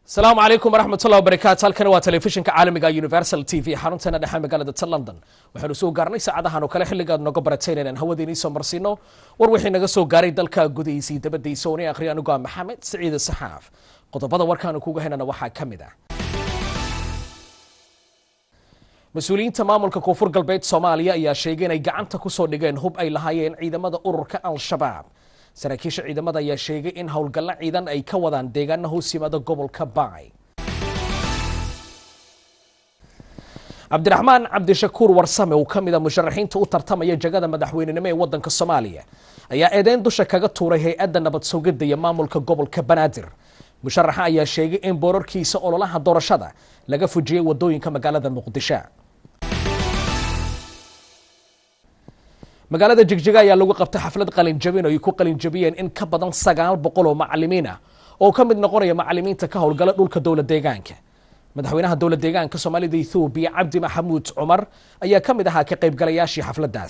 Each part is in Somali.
asalaamu calaykum waraxmatullahi wabarakaatu halkani waa telefishinka caalamiga universal t v xarunteena dhexe magaalada ta london waxaanu soo gaarnay saacadahan oo kale xilligaad noga barateen inaan hawadiinii soo marsiino war wixii naga soo gaaray dalka gudihiisii dabadiisa ooni akhriya anigu ah maxamed siciide saxaaf qodobada warkaanu kuga helana waxaa ka mid ah mas-uuliyiinta maamulka koonfur galbeed soomaaliya ayaa sheegay inay gacanta kusoo dhigeen hub ay lahaayeen ciidamada ururka al-shabaab saraakiisha ciidamada ayaa sheegay in howlgallo ciidan ay ka wadaan deegaana hoos yimaada gobolka baay cabdiraxmaan cabdishakuur warsame uu ka mida musharaxiinta u tartamaya jagada madaxweynenimo ee wadanka soomaaliya ayaa eedeyn dusha kaga tuuray hay-adda nabad sugidda iyo maamulka gobolka banaadir musharaxa ayaa sheegay in boorarkiisa ololaha doorashada laga fujiyey wadooyinka magaalada muqdisho magaalada jigjiga ayaa lagu qabtay xaflad qalinjabin oo ay ku qalinjabiyeen in ka badan sagaal boqol oo macalimiin ah oo ka mid noqonaya macalimiinta ka howlgala dhulka dowla deegaanka madaxweynaha dowla deegaanka soomaalida ethoobiya cabdi maxamuud cumar ayaa ka mid ahaa ka qaybgalayaashii xafladdaas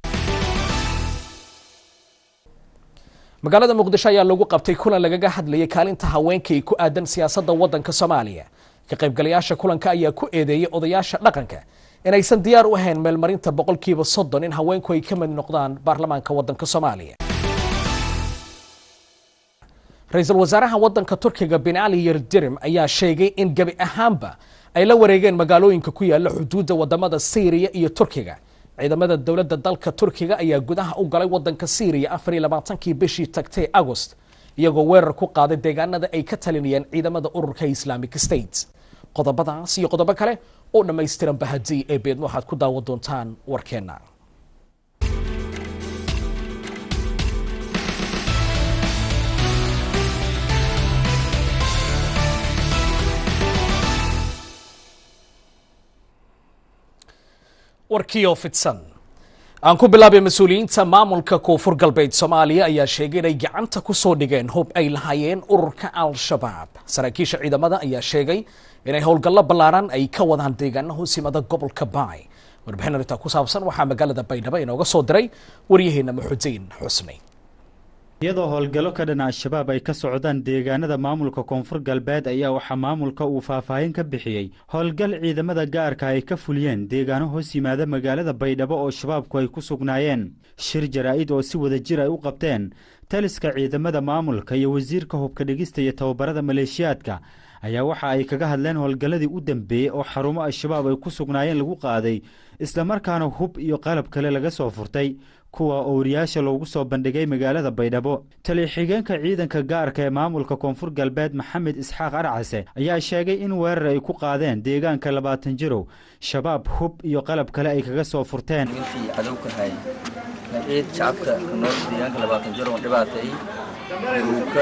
magaalada muqdisho ayaa lagu qabtay kulan lagaga hadlayay kaalinta haweenka ay ku aadan siyaasadda waddanka soomaaliya ka qaybgalayaasha kulanka ayaa ku eedeeyey odayaasha dhaqanka inaysan diyaar u ahayn meelmarinta boqolkiiba soddon in haweenku ay ka mid noqdaan baarlamaanka waddanka soomaaliya ra-iisul wasaaraha waddanka turkiga bin ali yerdirim ayaa sheegay in gebi ahaanba ay la wareegeen magaalooyinka ku yaala xuduudda wadamada syriya iyo turkiga ciidamada dowladda dalka turkiga ayaa gudaha u galay waddanka syriya afar iyo labaatankii bishii tagtay agost iyagoo weerar ku qaaday deegaanada ay ka talinayeen ciidamada ururka islamic state qodobadaas iyo qodobo kale oo dhammaystiran bahadii ee beedma waxaad ku daawan doontaan warkeenna warkiioo fidsan aan ku bilaabay mas-uuliyiinta maamulka koonfur galbeed soomaaliya ayaa sheegay inay gacanta ku soo dhigeen hub ay lahaayeen ururka al-shabaab saraakiisha ciidamada ayaa sheegay inay howlgallo ballaaran ay ka wadaan deegaana hoos yimada gobolka baay warbixin arrintaa ku saabsan waxaa magaalada baydhabo inooga soo diray waryaheena maxudiin xusni iyadoo howlgallo ka dhan al-shabaab ay ka socdaan deegaanada maamulka koonfur galbeed ayaa waxaa maamulka uu faahfaahin ka bixiyey howlgal ciidamada gaarka ay ka fuliyeen deegaano hoos yimaada magaalada baydhabo oo shabaabku ay ku sugnaayeen shir jaraa'id oo si wada jir ay u qabteen taliska ciidamada maamulka iyo wasiirka hubka dhigista iyo tababarada maleeshiyaadka ayaa waxa ay kaga hadleen howlgalladii u dambeeyey oo xarumo al-shabaab ay ku sugnaayeen lagu qaaday islamarkaana hub iyo qalab kale laga soo furtay kuwa owriyaasha loogu soo bandhigay magaalada baydhabo tali-xigeenka ciidanka gaarka ee maamulka koonfur galbeed maxamed isxaaq arcase ayaa sheegay in weerar ay ku qaadeen deegaanka labaatan jirow shabaab hub iyo qalab kale ay kaga soo furteen intii cadowkahay ciid shacabka nool deegaanka labaatan jiro oo dhibaatay uu ka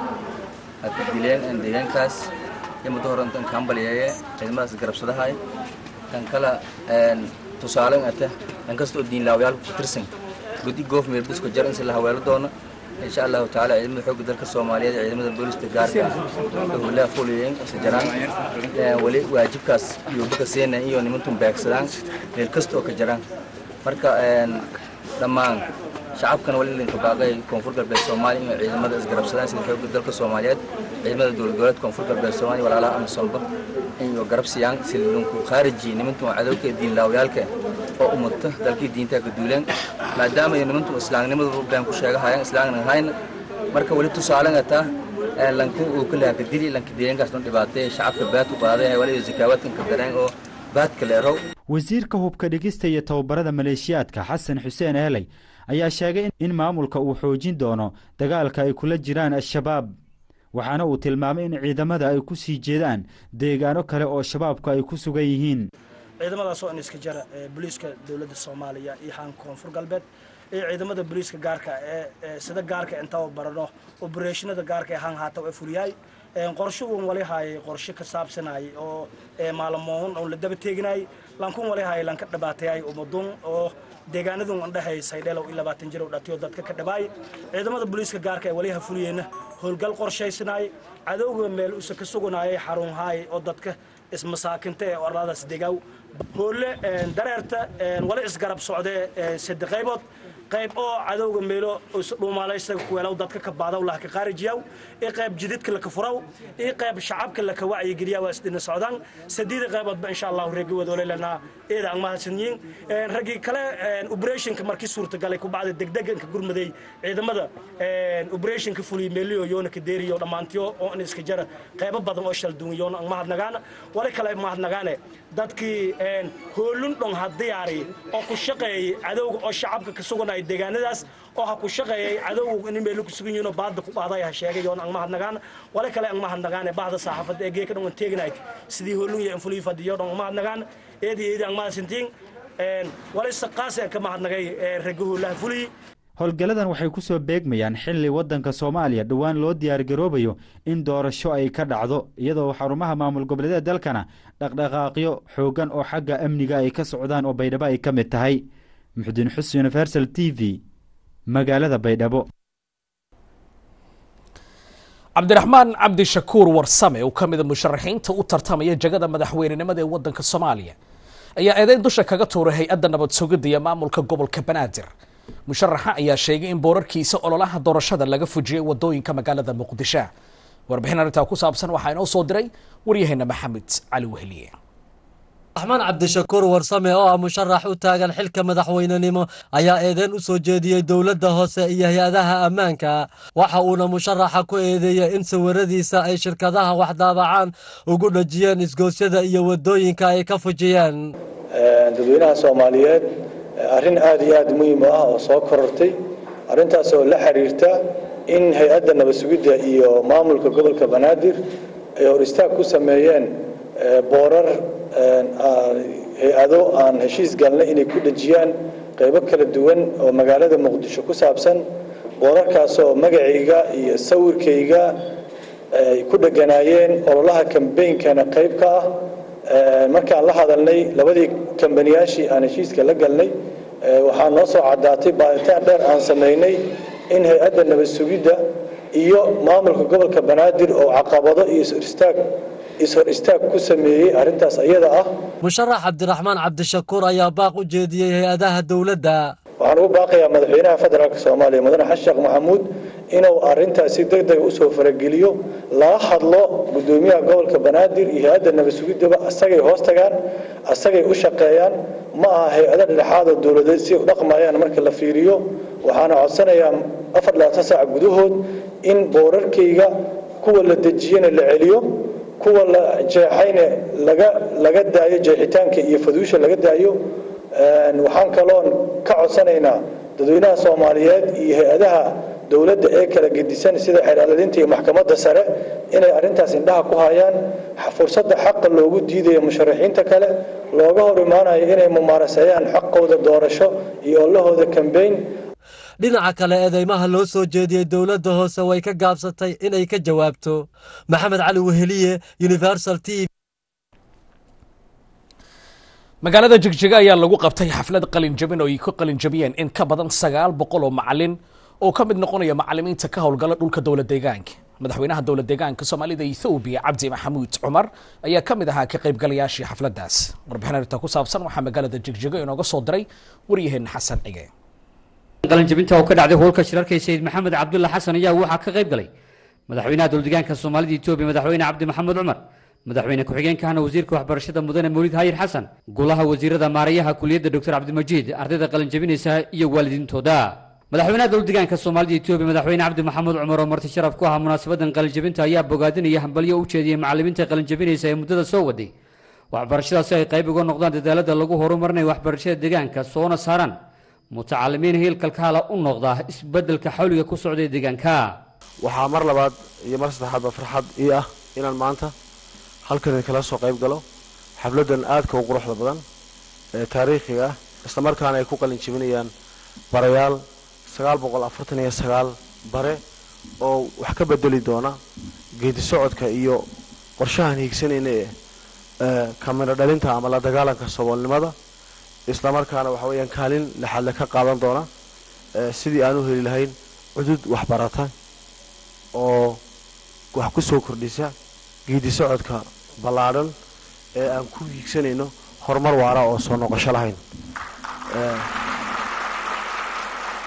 dileen deegaankaas iyo muddo hore intan kaambaliyeeye ciidamadaas garabsadahay kan kale tusaale ata kan kasta oo diinlaawayaalka ku tirsan gudi goof meel buska jar insi la haweelo doono insha allahu tacaala ciidamada xoogga dalka soomaaliyeed iyo ciidamada booliska gaarka howlaha fuliyeen isa jaraan weli waajibkaas iyo buka seena iyo nimantun beegsadaan meel kasta oo ka jaraan marka dhammaan shacabkana wali idinka baaqay koonfur galbeed soomaaliya inay ciidamada isgarabsadaan sida xoogga dalka soomaaliyeed ciidamada dowlad goboleed koonfur galbeed soomaaliya walaalaha amisoomba iyo garab siiyaan si lunku khaariji nimantun cadowka diinlaawyaalka oo umata dalkii diintaa ka duuleen maadaama ay nimantu islaamnimadu baan ku sheegahayaan islaamna hayna marka wali tusaalen ataa lanku uu ka laha kadili lanka deegaankaas dhan dhibaatay shacabka baad u qaaday wali zakaawaadkan ka dareen oo baadka leerow wasiirka hubka dhigista iyo tababarada maleeshiyaadka xasan xuseen eeley ayaa sheegay in maamulka uu xoojin doono dagaalka ay kula jiraan al-shabaab waxaana uu tilmaamay in ciidamada ay ku sii jeedaan deegaano kale oo shabaabku ay ku sugan yihiin ciidamadaasoo in iska jara booliiska dowladda soomaaliya iyo xaan koonfur galbeed iyo ciidamada booliiska gaarka ee sida gaarka intaba barano obereshinada gaarka ee haan haata ee fuliyaay qorshe uun wali haayay qorshe ka saabsanayay oo maalamoon oon la daba teeginayay lankun wali haayay lanka dhibaatayay umadun oo deegaanadun andhahay saydheelow iyo labaatan jirow dhatiyo dadka ka dhabaay ciidamada booliiska gaarka ee waliha fuliyeyna howlgal qorshaysanaay cadowga meel usa ka suganayay xarun haay oo dadka ismasaakinta ee oradaas degaw hoolle dareerta wali isgarab socdee sadde qaybood qayb oo cadowga meelo dhuumaalaysaga kuweelaw dadka ka baadaw laha ka qaarijiyaw iyo qayb jididka laka furaw iyo qayb shacabka laka wacyigeliya waa isdina socdaan sadiida qayboodba insha allahu reegi wadoolelanaa eeda aan mahadsanyiin raggii kale operationka markii suurtagalay ku bacda degdeganka gurmaday ciidamada operationka fuliya meeliyo yoona ka deeriyo dhammaantiyo oo in iska jara qaybo badan oo shal duwan yoona aan mahadnagaana wali kale mahadnagaane dadkii hoolun dhon ha diyaari oo ku shaqeeyay cadowga oo shacabka ka suganaya deegaanadaas oo ha ku shaqeeyay cadowga in meelo ku sugan yihiin oo baadda ku qaaday ha sheegay yoona aan mahadnagaana wali kale aan mahadnagaane bahda saxaafadda ee geeka dhan teegnay sidii hoolun iyo infulii fadiyo dhan mahadnagaana eedi eedi aan mahadsantiin wali saqaas aan ka mahadnagay ragga hoolaha fulii howlgalladan waxay ku soo beegmayaan xilli waddanka soomaaliya dhowaan loo diyaargaroobayo in doorasho ay ka dhacdo iyadoo xarumaha maamul goboleedyada dalkana dhaqdhaqaaqyo xooggan oo xagga amniga ay ka socdaan oo baydhabo ay ka mid tahay muxudiin xus universal t v magaalada baydhabo cabdiraxmaan cabdishakuur warsame oo ka mida musharaxiinta u tartamaya jagada madaxweynenimada ee waddanka soomaaliya ayaa eedeyn dusha kaga tuuray hay-adda nabad sugidda iyo maamulka gobolka banaadir musharaxa ayaa sheegay in boorarkiisa ololaha doorashada laga fujiyey wadooyinka magaalada muqdisho warbixin arrintaa ku saabsan waxaa inoo soo diray waryaheena maxamed cali wehliye raxmaan cabdishakuur warsame oo ah musharax u taagan xilka madaxweynenimo ayaa eedeyn u soo jeediyey dowladda hoose iyo hay-adaha ammaanka waxa uuna musharaxa ku eedeeyey in sawiradiisa ay shirkadaha waxdaabacaan ugu dhajiyeen isgoosyada iyo wadooyinka ay ka fujiyeen dadweynaha soomaaliyeed arrin aad iyo aad muhiim u ah oo soo korortay arrintaas oo la xiriirta in hay-adda nabad sugidda iyo maamulka gobolka banaadir ay hor istaag ku sameeyeen boorar hay-ado aan heshiis galnay inay ku dhejiyaan qaybo kala duwan oo magaalada muqdisho ku saabsan boorarkaas oo magacayga iyo sawirkayga ay ku dheganaayeen ololaha kambeynkana qayb ka ah markaan la hadalnay labadii kambaniyaashii aan heshiiska la galnay waxaa noo soo caddaatay baaritaan dheer aan samaynay in hay-adda nabad sugidda iyo maamulka gobolka banaadir oo caqabado iyo istaag ishor istaag ku sameeyey arrintaas iyada ah musharax cabdiraxmaan cabdishakuur ayaa baaq u jeediyey hay-adaha dowladda waxaan ugu baaqayaa madaxweynaha federaalk soomaaliya mudane xasan sheekh maxamuud inuu arrintaas si deg dega usoo farageliyo lala hadlo guddoomiyaha gobolka banaadir iyo hay-adda nabad sugiddaba asagay hoos tagaan asagay u shaqeeyaan ma aha hay-ado dhexaad oo dowladeed si u dhaqmayaan marka la fiiriyo waxaana codsanayaa afar labaatan saac gudahood in boorarkayga kuwa la dejiyana la celiyo kuwa la jeexayna laga laga daayo jeexitaanka iyo faduusha laga daayo waxaan kaloon ka codsanaynaa dadweynaha soomaaliyeed iyo hay-adaha dowladda ee kala gedisan sida xeeraaladinta iyo maxkamadda sare inay arrintaas indhaha ku hayaan fursadda xaqa loogu diidayo musharaxiinta kale looga hor imaanayo inay mumaaraseeyaan xaqooda doorasho iyo olahooda kambeyn dhinaca kale eedeymaha loo soo jeediyey dowladda hoose way ka gaabsatay inay ka jawaabto maxamed cali weheliye universal t v magaalada jigjiga ayaa lagu qabtay xaflad qalinjabin oo ay ku qalinjabiyeen in ka badan sagaal boqol oo macalin oo ka mid noqonaya macalimiinta ka howlgala dhulka dowla deegaanka madaxweynaha dowla deegaanka soomaalida ethoobiya cabdi maxamuud cumar ayaa ka mid ahaa ka qaybgalayaashii xafladdaas warbixin arrinta ku saabsan waxaa magaalada jigjiga inooga soo diray waryaheena xasan cige qalinjabinta oo ka dhacday howlka shirarka sayid maxamed cabdulla xasan ayaa waxaa ka qayb galay madaxweynaha dowladeegaanka soomaalida etoobiya madaxweyne cabdi maxamed cumar madaxweyne ku-xigeenkahana wasiirka waxbarashada mudane mawlid hayir xasan golaha wasiirada maarayaha kuliyadda doctor cabdimajiid ardayda qalinjabinaysa iyo waalidiintooda madaxweynaha dowladeegaanka soomaalida etoobiya madaxweyne cabdi maxamed cumar oo marti sharaf ku ahaa munaasabadan qalinjabinta ayaa bogaadinaya hambalyo u jeediyey macalimiinta qalinjabinaysa ee muddada soo waday waxbarashada si ay qayb uga noqdaan dadaalada lagu horumarinayo waxbarashada deegaanka soona saaraan mutacalimiin hiilkalkaala u noqda isbedelka xawliga ku socda ee deegaanka waxaa mar labaad iyo mar saddexaadba farxad ii ah inaan maanta halkan kala soo qayb galo xafladan aadka u quruxda badan ee taariikhiga ah islamarkaana ay ku qalin jebinayaan barayaal sagaal boqol afartan iyo sagaal bare oo wax ka bedeli doona geedi socodka iyo qorshahan hiigsanayna ee kamiro dhalinta ama la dagaalanka saboolnimada islamarkaana waxa weeyaan kaalin lexadle ka qaadan doona sidii aan u heli lahayn cudud waxbarata oo wax ku soo kordhisa geedi socodka ballaadhan ee aan ku hiigsanayno horumar waara oo soo noqosho lahayn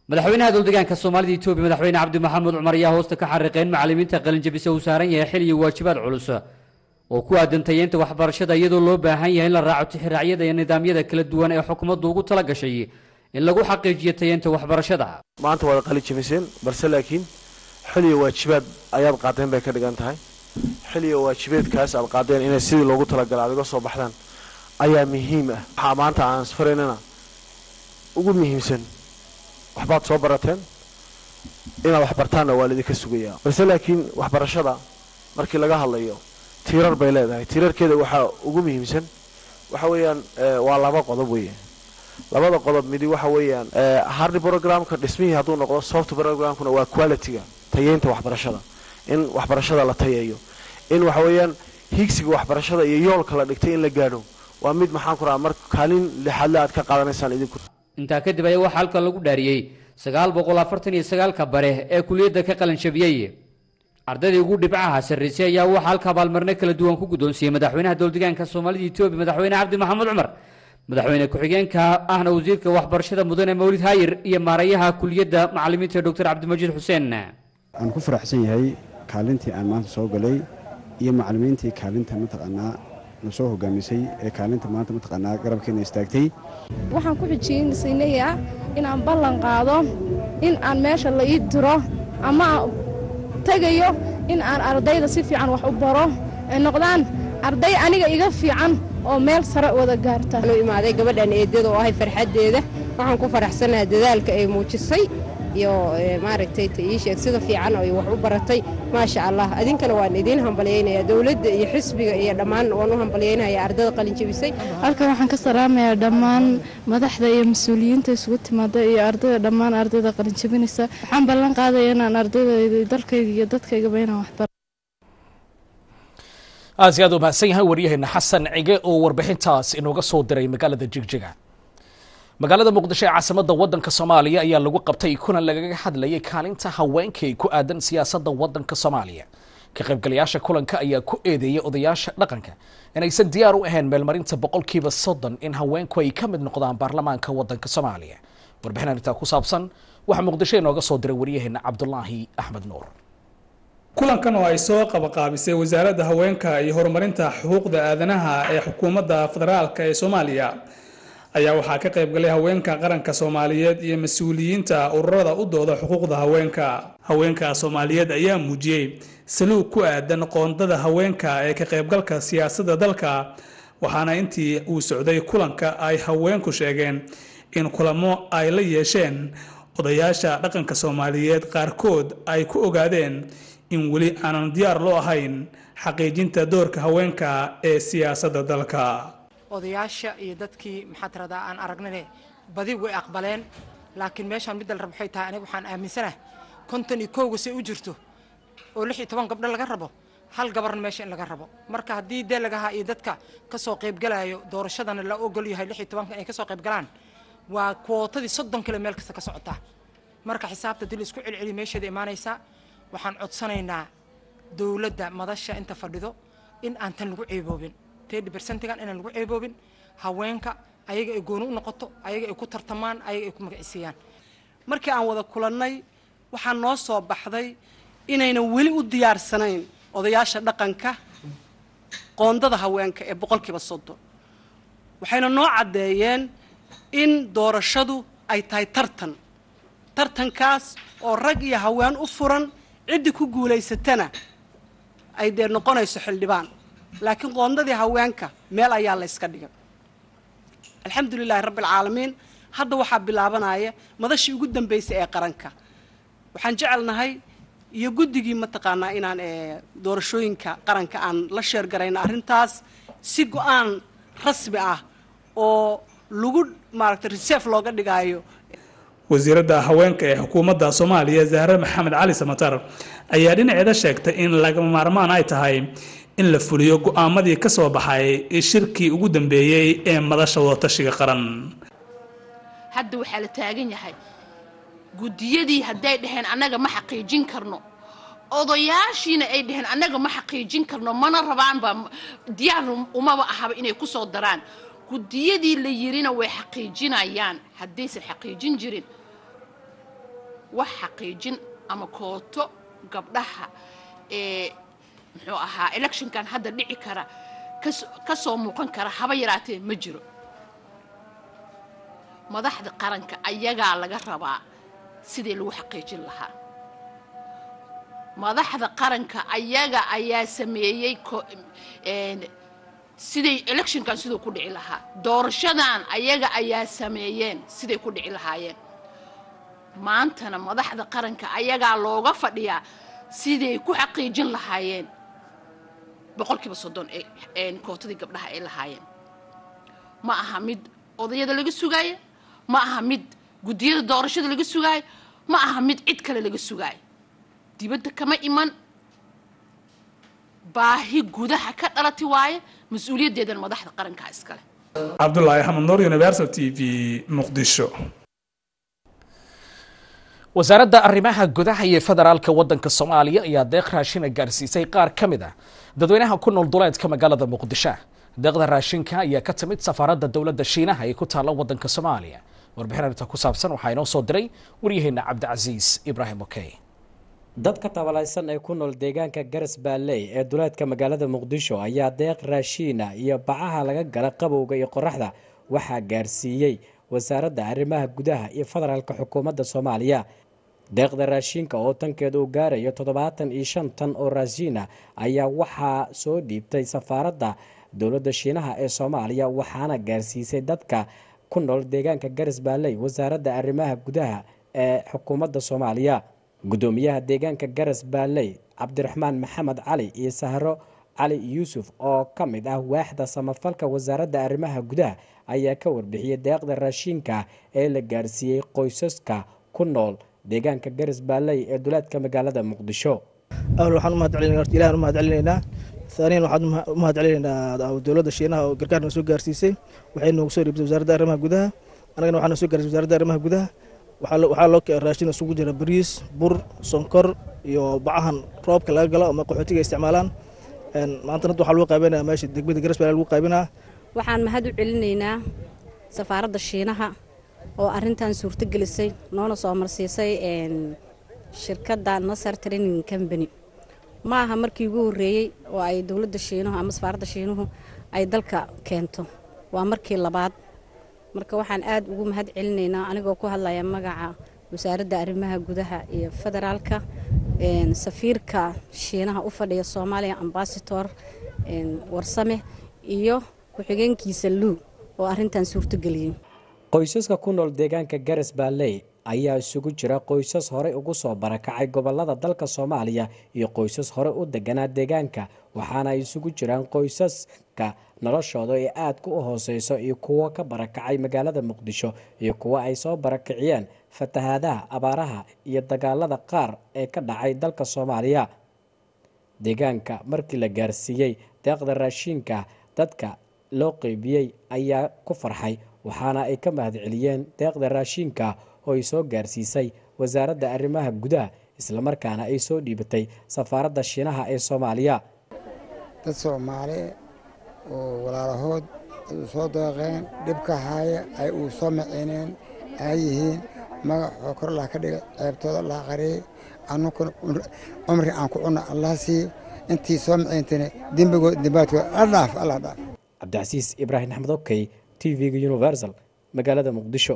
madaxweynaha dowldegaanka soomaalida etoobiya madaxweyne cabdi maxamed cumar ayaa hoosta ka xariiqeen macalimiinta qalinjabisa uu saaran yahay xil iyo waajibaad culus oo ku aadan tayeynta waxbarashada iyadoo loo baahan yahay in la raaco tixiraacyada iyo nidaamyada kala duwan ee xukuumaddu ugu tala gashay in lagu xaqiijiyo tayeynta waxbarashada maanta waad qalin jabiseen balse laakiin xil iyo waajibaad ayaad qaadeen bay ka dhigan tahay xil iyo waajibeedkaas aad qaadeen inay sidii loogu talagalay aad uga soo baxdaan ayaa muhiim ah waxaa maanta aan isfaraynana ugu muhiimsan waxbaad soo barateen inaad wax bartaanna waa laidinka sugayaa balse laakiin waxbarashada markii laga hadlayo tiirar bay leedahay tiirarkeeda waxaa ugu muhiimsan waxa weeyaan waa laba qodob weeye labada qodob midi waxa weeyaan hardi programka dhismihii hadduu noqdo soft programkuna waa qualityga tayeynta waxbarashada in waxbarashada la tayeeyo in waxa weeyaan higsiga waxbarashada iyo yoolka la dhigtay in la gaadho waa mid maxaan ku rahaa mar kaalin lixaadle aad ka qaadanaysaan idinku intaa kadib ayaa waxaa halka lagu dhaariyey sagaal boqol afartan iyo sagaalka bare ee kuliyadda ka qalinjabiyey ardaydii ugu dhibcaha sarraysay ayaa waxaa halka abaalmarino kala duwan ku guddoonsiiyey madaxweynaha dowldegaanka soomaalida etoobiya madaxweyne cabdi maxamed cumar madaxweyne ku-xigeenka ahna wasiirka waxbarashada mudane mawlid haayir iyo maarayaha kuliyadda macalimiinta doctor cabdimajiid xuseen aan ku faraxsan yahay kaalintii aan maanta soo galay iyo macalimiintii kaalinta mataqaanaa na soo hogaamisay ee kaalinta maanta mataqaanaa garabkeena istaagtay waxaan ku xijiyeynayaa inaan ballan qaado in aan meesha la ii diro ama aan tegayo in aan ardayda si fiican wax u baro ay noqdaan arday aniga iga fiican oo meel sare wada gaarta u imaaday gabadhan eedada oo ahay farxaddeeda waxaan ku faraxsanaha dadaalka ay muujisay iyo maaragtay ii sheeg sida fiican ay wax u baratay maasha allah adinkana waan idiin hambalyaynayaa dowladda iyo xisbiga iyo dhammaan waan u hambalyaynaya ardada qalin jebisay halkan waxaan ka salaamayaa dhammaan madaxda iyo mas-uuliyiinta isugu timaada iyo ardayda dhammaan ardayda qalin jebinaysa waxaan ballan qaadaya inaan ardayda dalkayga iyo dadkaygaba inaan waxbaro aad iyo aad u mahadsan yahay waryaheena xasan cige oo warbixintaas inooga soo diray magaalada jigjiga magaalada muqdisho ee caasimadda waddanka soomaaliya ayaa lagu qabtay kulan lagaga hadlayay kaalinta haweenkay ku aadan siyaasadda waddanka soomaaliya ka qaybgalayaasha kulanka ayaa ku eedeeyay odayaasha dhaqanka inaysan diyaar u ahayn meelmarinta boqolkiiba soddon in haweenku ay ka mid noqdaan baarlamaanka waddanka soomaaliya warbixin arrintaa ku saabsan waxaa muqdisho inooga soo diray waryaheena cabdulaahi axmed nuur kulankan oo ay soo qabaqaabisay wasaaradda haweenka iyo horumarinta xuquuqda aadanaha ee xukuumadda federaalka ee soomaaliya ayaa waxaa ka qaybgalay haweenka qaranka soomaaliyeed iyo mas-uuliyiinta ururada u dooda xuquuqda haweenka haweenka soomaaliyeed ayaa muujiyey saluug ku aadan qoondada haweenka ee ka qaybgalka siyaasadda dalka waxaana intii uu socday kulanka ay haweenku sheegeen in kulamo ay la yeesheen odayaasha dhaqanka soomaaliyeed qaarkood ay ku ogaadeen in weli aanan diyaar loo ahayn xaqiijinta doorka haweenka ee siyaasadda dalka odayaasha iyo dadkii maxaa tiradaa aan aragnane badi way aqbaleen laakiin meeshaan midda la rabo waxay tahay aniga waxaan aaminsanahay konton iyo kowga say u jirto oo lix iyo toban gabdho laga rabo hal gabarna meesha in laga rabo marka haddii deelagaha iyo dadka kasoo qaybgalayo doorashadana la ogol yahay lix iyo tobanka inay kasoo qaybgalaan waa kwootadii soddon kale meel kasta ka socotaa marka xisaabta dil isku celceli meesheeda imaanaysaa waxaan codsanaynaa dowladda madasha inta fadhido in aan tan lagu ceeboobin tedi bersentigan inaan lagu ceeboobin haweenka ayaga ay gooni u noqoto ayaga ay ku tartamaan ayaga ay ku magacisiiyaan markii aan wada kulannay waxaa noo soo baxday inaynan weli u diyaarsanayn odayaasha dhaqanka qoondada haweenka ee boqolkiiba soddon waxayna noo caddeeyeen in doorashadu ay tahay tartan tartankaas oo rag iyo haween u furan ciddii ku guulaysatana ay dee noqonayso xildhibaan laakiin qoondadii haweenka meel ayaa la yska dhigay alxamdu lilaahi rabbi alcaalamiin hadda waxaa bilaabanaya madashii ugu dambaysay ee qaranka waxaan jecelnahay iyo guddigii mataqaanaa inaan doorashooyinka qaranka aan la sheergarayno arrintaas si go-aan rasmi ah oo lagu maaragtay reserve looga dhigaayo wasiiradda haweenka ee xukuumadda soomaaliya zahre maxamed cali samatar ayaa dhinaceeda sheegtay in lagama maarmaan ay tahay in la fuliyo go-aamadii ka soo baxay shirkii ugu dambeeyey ee madasha wadatashiga qaran hadda waxaa la taagan yahay guddiyadii hadday dhaheen annaga ma xaqiijin karno odayaashiina ay dhaheen annaga ma xaqiijin karno mana rabaanba diyaar umaba ahaba inay ku soo daraan guddiyadii la yirina way xaqiijinayaan haddaysan xaqiijin jirin wax xaqiijin ama kooto gabdhaha ee muxuu ahaa electionkan hadda dhici kara kas- ka soo muuqan kara haba yaraatee ma jiro madaxda qaranka ayagaa laga rabaa sidii lagu xaqiijin lahaa madaxda qaranka ayaga ayaa sameeyey ko- een, siday electionkan siduu ku dhici lahaa doorashadan ayaga ayaa sameeyeen siday ku dhici lahaayeen maantana madaxda qaranka ayagaa looga fadhiyaa siday ku xaqiijin lahaayeen boqolkiiba soddon ee een, kootadii gabdhaha ay lahaayeen ma aha mid odayada laga sugaayo ma aha mid guddiyada doorashada laga sugaayo ma aha mid cid kale laga sugaayo dibadda kama iman baahi gudaha ka dhalati waaye mas-uuliyaddeedana madaxda qarankaa iskale cabdulaahi axmed nuur universal t v muqdisho wasaaradda arrimaha gudaha iyo federaalka waddanka soomaaliya ayaa deeq raashina gaarsiisay qaar ka mid ah dadweynaha ku nool duleedka magaalada muqdisho deeqda raashinka ayaa ka timid safaaradda dowladda shiinaha ee ku taalla waddanka soomaaliya warbixin arrinta ku saabsan waxaa inoo soo diray waryaheena cabdicasiis ibraahim okey dadka tabalaysan ee ku nool deegaanka garas baalley ee duleedka magaalada muqdisho ayaa deeq raashiina iyo bacaha laga gala qabowga iyo qoraxda waxaa gaarsiiyey wasaaradda arrimaha gudaha iyo federaalka xukuumadda soomaaliya deeqda raashiinka oo tankeeda uu gaarayo toddobaatan iyo shan tan oo raashiina ayaa waxaa soo dhiibtay safaaradda dowladda shiinaha ee soomaaliya waxaana gaarsiisay dadka ku nool deegaanka garas baalley wasaaradda arrimaha gudaha ee xukuumadda soomaaliya guddoomiyaha deegaanka garas baalley cabdiraxmaan maxamed cali iyo sahro cali yuusuf oo ka mid ah waaxda samafalka wasaaradda arrimaha gudaha ayaa ka warbixiyey deeqda raashiinka ee la gaarsiiyey qoysaska ku nool deegaanka garas baalley ee duleedka magaalada muqdisho awal waxaan u mahad celinayna horta ilahan u mahad celinaynaa haaniyan waxaan u mahad celinaynaa dowladda shiinaha oo gargaarna soo gaarsiisay waxay noogu soo dhiibtay wasaaradda arrimaha gudaha annagana waxaa noo soo gaarsiisay wasaaradda arrimaha gudaha waxaa lo- waxaa loo keenay raashin isugu jira bariis bur sonkor iyo bacahan roobka laga galo ama qaxootiga ay isticmaalaan Een, maanta hadda waxaa lagu qaybinaya meesha degmada garas baa lagu qaybinaa waxaan mahad u celinaynaa safaaradda shiinaha oo arintan suurtogelisay noona soo marsiisay een, shirkadda nasar training company ma aha markii ugu horreeyey oo ay dowladda shiinuhu ama safaaradda shiinuhu ay dalka keento waa markii labaad marka waxaan aad ugu mahad celinaynaa anigoo ku hadlaya magaca wasaaradda arrimaha gudaha iyo federaalka een, safiirka shiinaha u fadhiya soomaaliya ambasador een, warsame iyo ku-xigeenkiisa luu oo arintan suurtogeliyey qoysaska ku nool deegaanka garas baalley ayaa isugu jira qoysas horey ugu soo barakacay gobolada dalka soomaaliya iyo qoysas horey u deganaa deegaanka waxaana ay isugu jiraan qoysaska noloshooda ee aadka u hooseyso iyo kuwo ka barakacay magaalada muqdisho iyo kuwo ay soo barakiciyeen fatahaadaha abaaraha iyo dagaalada qaar ee ka dhacay dalka soomaaliya deegaanka markii la gaarsiiyey deeqda raashiinka dadka loo qeybiyey ayaa ku farxay waxaana ay ka mahadceliyeen deeqda raashiinka oo ay soo gaarsiisay wasaaradda arrimaha gudaha islamarkaana ay soo dhiibatay safaaradda shiinaha ee soomaaliya dad soomaali oo walaalahood ay u soo deeqeen dhibka haaya ay uu soo maciineen ay yihiin magacoo kor allah ka dhigay ceebtooda allah qariyey annukuna cumri aan ku cunna allah siiyo intii soo maciintana dembigood dembaadkooda alla dhaaf allah dhaaf cabdicasiis ibraahim axmed okey t v-ga universal magaalada muqdisho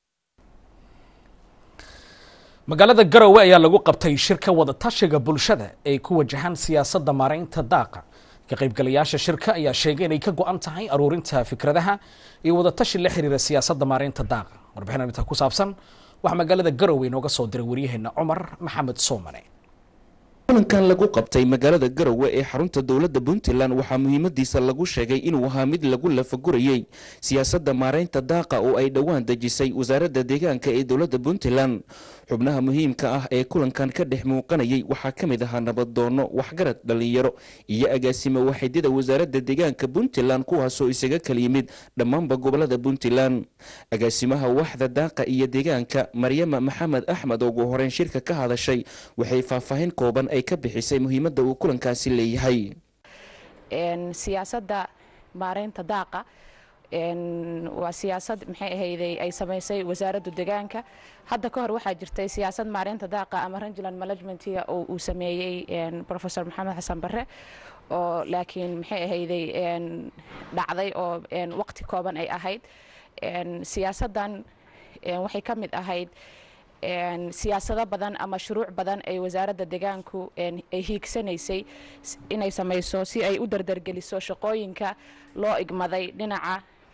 magaalada garowe ayaa lagu qabtay shirka wadatashiga bulshada ee ku wajahan siyaasadda maaraynta daaqa ka qaybgalayaasha shirka ayaa sheegay inay ka go-an tahay aruurinta fikradaha iyo wadatashi la xiriira siyaasadda maaraynta daaqa warbixin arrinta ku saabsan waxaa magaalada garowe inooga soo diray waryaheena cumar maxamed soomane kulankan lagu qabtay magaalada garowe ee xarunta dowladda puntland waxaa muhiimadiisa lagu sheegay inuu ahaa mid lagu lafagurayey siyaasadda maaraynta daaqa oo ay dhowaan dejisay wasaaradda deegaanka ee dowladda puntland xubnaha muhiimka ah ee kulankan ka dhex muuqanayay waxaa ka mid ahaa nabaddoonno waxgarad dhallinyaro iyo agaasimo waxaydyada wasaaradda deegaanka puntland kuwaasoo isaga kala yimid dhammaanba gobolada puntland agaasimaha waxda daaqa iyo deegaanka maryama maxamed axmed oo ugu horeyn shirka ka hadashay waxay faahfaahin kooban ay ka bixisay muhiimadda uu kulankaasi leeyahay siyaasadda maareynta daaqa waa siyaasad maxay ahayday ay samaysay wasaaradda deegaanka hadda ka hor waxaa jirtay siyaasad maareynta daaqa ama rangeland managementiga oo uu sameeyey professor maxamed xasan barre oo laakiin maxay ahayday dhacday oo waqti kooban ay ahayd siyaasaddan waxay ka mid ahayd siyaasado badan ama shuruuc badan ay wasaaradda deegaanku ay hiigsanaysay inay samayso si ay u dardargeliso shaqooyinka loo igmaday dhinaca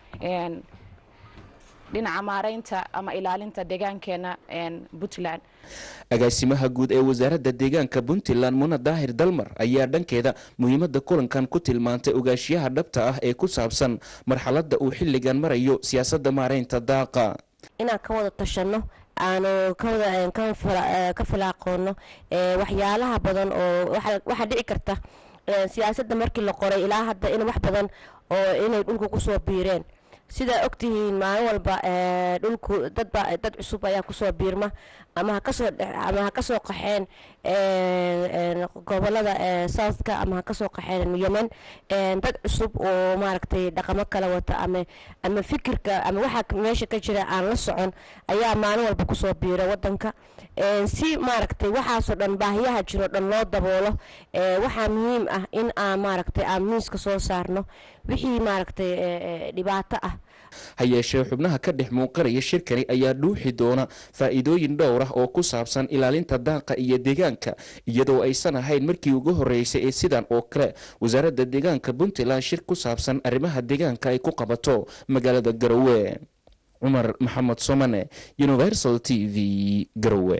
dhinaca maareynta ama ilaalinta deegaankeena puntland agaasimaha guud ee wasaaradda deegaanka puntland muna daahir dalmar ayaa dhankeeda muhiimadda kulankan ku tilmaantay ogaashiyaha dhabta ah ee ku saabsan marxaladda uu xilligan marayo siyaasadda maareynta daaqa inaan ka wada tashanno aanu ka filaaqoono waxyaalaha badan oo waxaa dhici karta siyaasadda markii la qoray ilaa hadda in wax badan oo inay dhulka kusoo biireen sidaa ogtihiin maalin walba dhulku dadba dad cusub ayaa kusoo biirma ama hakasoo ama ha kasoo qaxeen gobolada southka ama ha kasoo qaxeen yemen dad cusub oo maaragtay dhaqamo kala wata ama ama fikirka ama waxa meesha ka jira aan la socon ayaa maalin walba kusoo biira wadanka si maaragtay waxaasoo dhan baahiyaha jiro dhan loo daboolo waxaa muhiim ah in aan maaragtay aan miiska soo saarno wixii maaragtay dhibaato ah ha yeeshee xubnaha ka dhex muuqanaya shirkani ayaa dhuuxi doona faa'iidooyin dhowr ah oo ku saabsan ilaalinta daaqa iyo deegaanka iyadoo aysan ahayn markii ugu horreysay ee sidan oo kale wasaaradda deegaanka puntland shir ku saabsan arrimaha deegaanka ay ku qabato magaalada garowe cumar maxamed somane universal t v garowe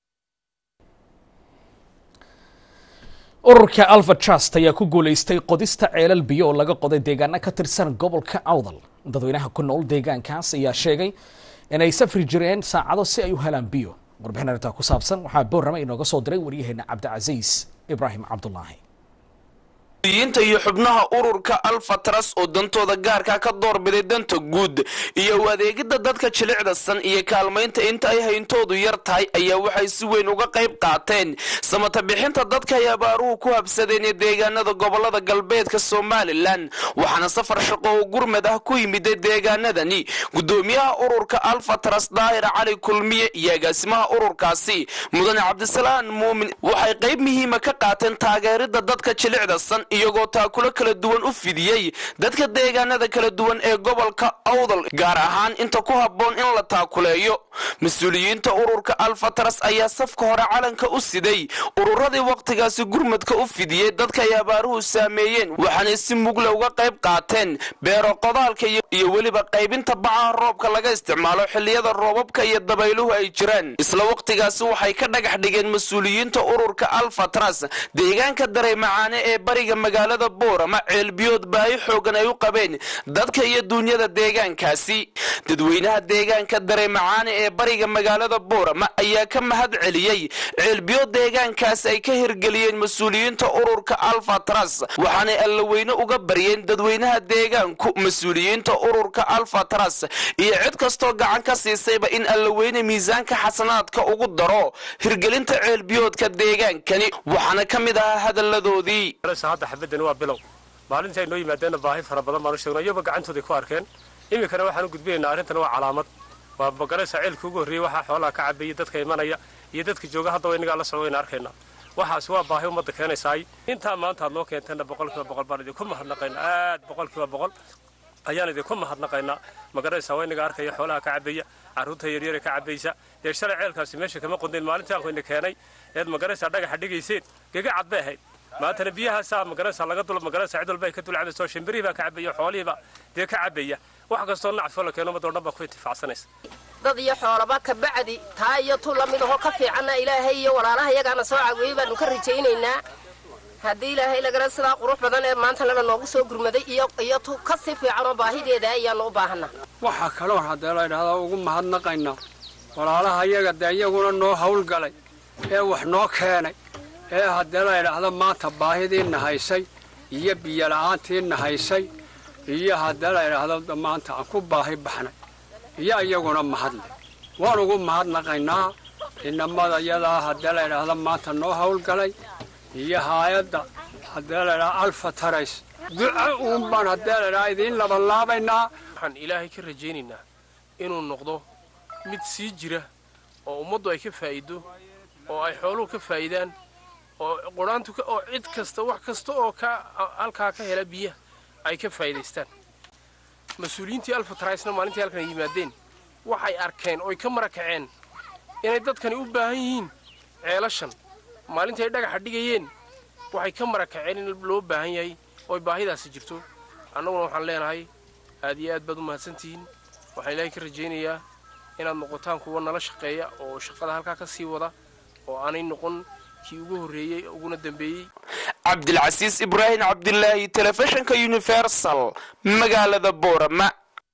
ururka alfa trust ayaa ku guulaystay qodista ceelal biyo oo laga qoday deegaano ka tirsan gobolka awdal dadweynaha ku nool deegaankaas ayaa sheegay inay safri jireen saacado si ay u helaan biyo warbixin arrintaa ku saabsan waxaa boorama inooga soo diray waryaheena cabdicasiis ibraahim cabdulaahi yinta iyo xubnaha ururka alfatras oo dantooda gaarka ka doorbiday danta guud iyo u adeegidda dadka jilicdasan iyo kaalmaynta inta ay hayntoodu yar tahay ayaa waxay si weyn uga qayb qaateen samata bixinta dadka ay abaaruhu ku habsadeen ee deegaanada gobolada galbeedka somalilan waxaana safar shaqo oo gurmad ah ku yimiday deegaanadani gudoomiyaha ururka alfatras daahir cali kulmiye iyo agaasimaha ururkaasi mudane cabdisalaan muumin waxay qayb muhiima ka qaateen taageerida dadka jilicdasan iyagoo taakulo kala duwan u fidiyey dadka deegaanada kala duwan ee gobolka awdal gaar ahaan inta ku habboon in la taakuleeyo mas-uuliyiinta ururka alfatras ayaa safka hore calanka u siday ururadii wakhtigaasi gurmadka u fidiyey dadka ay abaaruhu saameeyeen waxaanay si mugle uga qayb qaateen beero qodaalka iyo weliba qaybinta bacaha roobka laga isticmaalo xilliyada roobabka iyo dabayluhu ay jiraan isla wakhtigaasi waxay ka dhagax dhigeen mas-uuliyiinta ururka alfatras deegaanka dareymacaane ee bariga magaalada boorama ceelbiyood baahi xoogan ay u qabeen dadka iyo duunyada deegaankaasi dadweynaha deegaanka dareymacaane ee bariga magaalada boorama ayaa ka mahad celiyey ceelbiyood deegaankaas ay ka hirgeliyeen mas-uuliyiinta ururka alfatras waxaanay allaweyne uga baryeen dadweynaha deegaanku mas-uuliyiinta ururka alfatras iyo cid kastoo gacan ka siisayba in allaweyne miisaanka xasanaadka ugu daro hirgelinta ceelbiyoodka deegaankani waxaana ka mid ahaa hadalladoodii hadda xabadani waa bilow maalintii ay noo yimaadeenna baahi fara badan baanu sheegno iyagoba gacantooday ku arkeen iminkana waxaan u gudbinaynaa arrintan waa calaamad waa magaraysa ceelkii ugu horreeyey waxaa xoolaha ka cabeeyey dadka imanaya iyo dadka jooga haddaba innagaa la socdo wayna arkaynaa waxaasi waa baahi ummadda keenaysaay intaa maanta aad noo keenteenna boqolkiiba boqol baan idinku mahadnaqaynaa aad boqolkiiba boqol ayaan idinku mahadnaqaynaa magaraysa waa innaga arkaya xoolaha ka cabeeya carruurta yaryare ka cabaysa dee shalay ceelkaasi meesha kama qondayn maalintii aan kuyna keenay eed magaraysa dhagaxa dhigayseen gega cad bay ahayd maantana biyahaasaa magaraysa laga dul magaraysa cid walba ay ka dul cabayso shimbirihii baa ka cabaya xoolihiiba dee ka cabaya wax kastoo nacfo la keeno ummadoo dhan baa ku intifacsanaysa dad iyo xoolaba ka bacdi taa iyo tu la mid ahoo ka fiicanna ilaahay iyo walaalaha iyagaana soo caweeyey baanu ka rajaynaynaa haddii ilaahay lagana sidaa qurux badan ee maanta lana noogu soo gurmaday iyo iyo tu ka sii fiicanoo baahideeda ayaanu u baahanaa waxaa kaloo haddee la ydhahdaa ugu mahadnaqaynaa walaalaha iyaga dee iyaguna noo hawlgalay ee wax noo keenay ee haddee la ydhaahdo maanta baahidiinna haysay iyo biyola'aantiinna haysay iyo haddee la ydhaahdo maanta aan ku baahi baxnay iyo iyaguna mahadle waan ugu mahadnaqaynaa inamada iyadaa haddee la ydhaahdo maanta noo hawlgalay iyo haayadda haddee la ydhahdo alfa tarays duco uun baan haddee ladhaa idiin labanlaabaynaa waxaan ilaahay ka rajaynaynaa inuu noqdo mid sii jira oo ummaddu ay ka faa'iido oo ay xooluhu ka faa'idaan oo qudhaantu oo cid kasta wax kasta oo ka halkaa ka hela biyaha ay ka faa'iidaystaan mas-uuliyiintii alfatraisna maalintii halkan yimaadeen waxay arkeen oy ka mara kaceen inay dadkani u baahan yihiin ceelashan maalintii ay dhagaxa dhigayeen waxay ka mara kaceen in loo baahan yahay ooy baahidaasi jirto annaguna waxaan leenahay aad iyo aad baad u mahadsantihiin waxaan ilaahay ka rajaynayaa inaad noqotaan kuwa nala shaqeeya oo shaqada halkaa ka sii wada oo aanay noqon kii ugu horreeyey uguna dambeeyey cabdilcasiis ibraahim cabdilaahi telefishinka universal magaalada boorama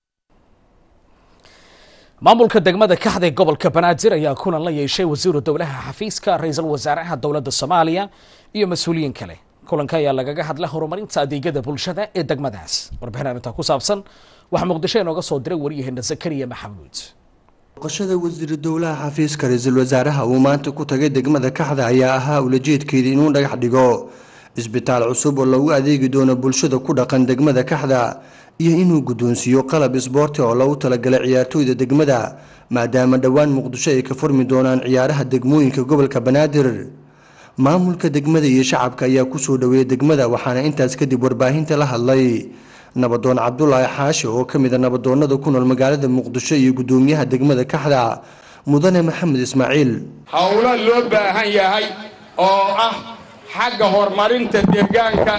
maamulka degmada kaxda ee gobolka banaadir ayaa kulan la yeeshay wasiiru dowlaha xafiiska ra-iisul wasaaraha dowladda soomaaliya iyo mas-uuliyiin kale kulanka ayaa lagaga hadla horumarinta adeegyada bulshada ee degmadaas warbixin arrintaa ku saabsan waxaa muqdisho inooga soo diray waryaheena zakariya maxamuud boqoshada wasiiru dowlaha xafiiska ra-iisul wasaaraha uu maanta ku tagay degmada kaxda ayaa ahaa ulajeedkeedii inuu dhagax dhigo isbitaal cusub oo loogu adeegi doono bulshada ku dhaqan degmada kaxda iyo inuu guddoonsiiyo qalab isboorti oo loogu talagalay ciyaartooyda degmada maadaama dhowaan muqdisho ay ka furmi doonaan ciyaaraha degmooyinka gobolka banaadir maamulka degmada iyo shacabka ayaa kusoo dhoweeyay degmada waxaana intaas kadib warbaahinta la hadlay nabadoon cabdulaahi xaashi oo ka mid a nabadoonnada ku nool magaalada muqdisho iyo guddoomiyaha degmada kaxda mudane maxamed ismaaciil howlo loo baahan yahay oo ah xagga horumarinta deegaanka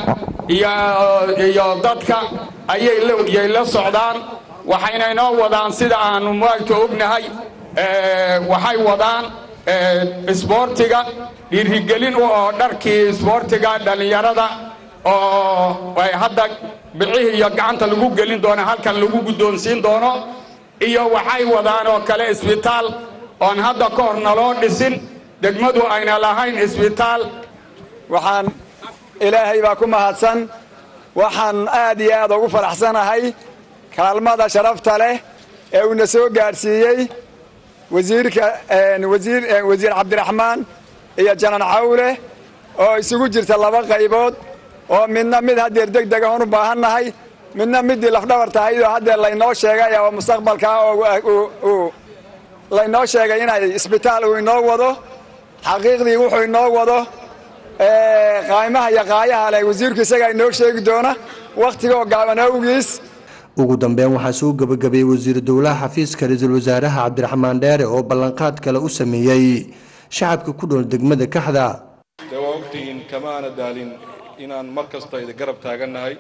iyo dadka ayay la socdaan waxayna inoo wadaan sida aanu maagta ognahay waxay wadaan isboortiga dhiirigelin oo dharkii isboortiga dhallinyarada oo ay hadda bicihii iyo gacanta lagu gelin doono halkan lagu guddoonsiin doono iyo waxay wadaan oo kale isbitaal oon hadda ka hor naloo dhisin degmadu ayna lahayn isbitaal waxaan ilaahay baa ku mahadsan waxaan aad iyo aad ugu faraxsanahay kaalmada sharafta leh ee uuna soo gaadhsiiyey wasiirka wasiir wasiir cabdiraxmaan iyo janan cawle oo isugu jirta laba qaybood oo midna mid haddeer deg dega oon u baahannahay midna middii lafdhabar tahay oo haddeer laynoo sheegay oo mustaqbalkaa oo laynoo sheegay inay isbitaal uu inoo wado xaqiiqdii wuxuu inoo wado qaaymaha iyo qaayaha leh wasiirku isagaa inoo sheegi doona wakhtigoo gaaban awgiis ugu dambeyn waxaa soo gebagabeeyey wasiiru dowlaha xafiiska ra-iisul wasaaraha cabdiraxmaan dheere oo ballanqaad kale u sameeyey shacabka ku dhool degmada kaxda dee waa ogtihiin kamaana daalin inaan mar kasta idi garab taagannahay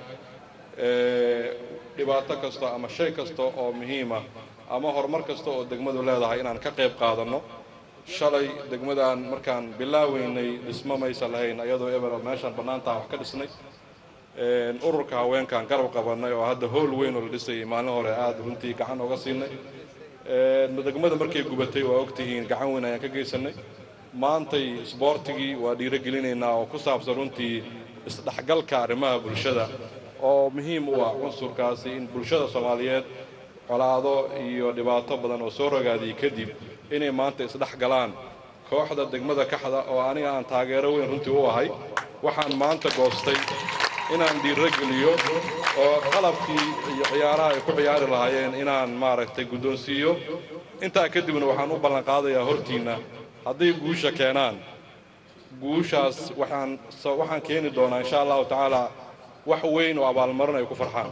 dhibaato kasta ama shay kasta oo muhiima ama horumar kasta oo degmadu leedahay inaan ka qayb qaadanno shalay degmadan markaan bilaaweynay dhismo maysa lahayn ayadoo ebero meeshaan bannaantaha wax ka dhisnay ururka haweenkaan garab qabannay oo hadda howl weyn oo la dhisayay maalin hore aada runtii gacan oga siinay degmada markay gubatay waa ogtihiin gacan weyn ayaan ka geysanay maantay isboortigii waa dhiirogelinaynaa oo ku saabsan runtii isdhexgalka arrimaha bulshada oo muhiim u ah cunsurkaasi in bulshada soomaaliyeed colaado iyo dhibaato badan oo soo rogaadiyey kadib inay maanta isdhex galaan kooxda degmada kaxda oo aniga aan taageero weyn runtii u ahay waxaan maanta goostay inaan dhiirogeliyo oo qalabkii iyo ciyaaraha ay ku ciyaari lahaayeen inaan maaragtay guddoonsiiyo intaa kadibna waxaan u ballanqaadayaa hortiinna hadday guusha keenaan guushaas waxaan waxaan keeni doonaa insha allahu tacaala wax weyn oo abaalmarin ay ku farxaan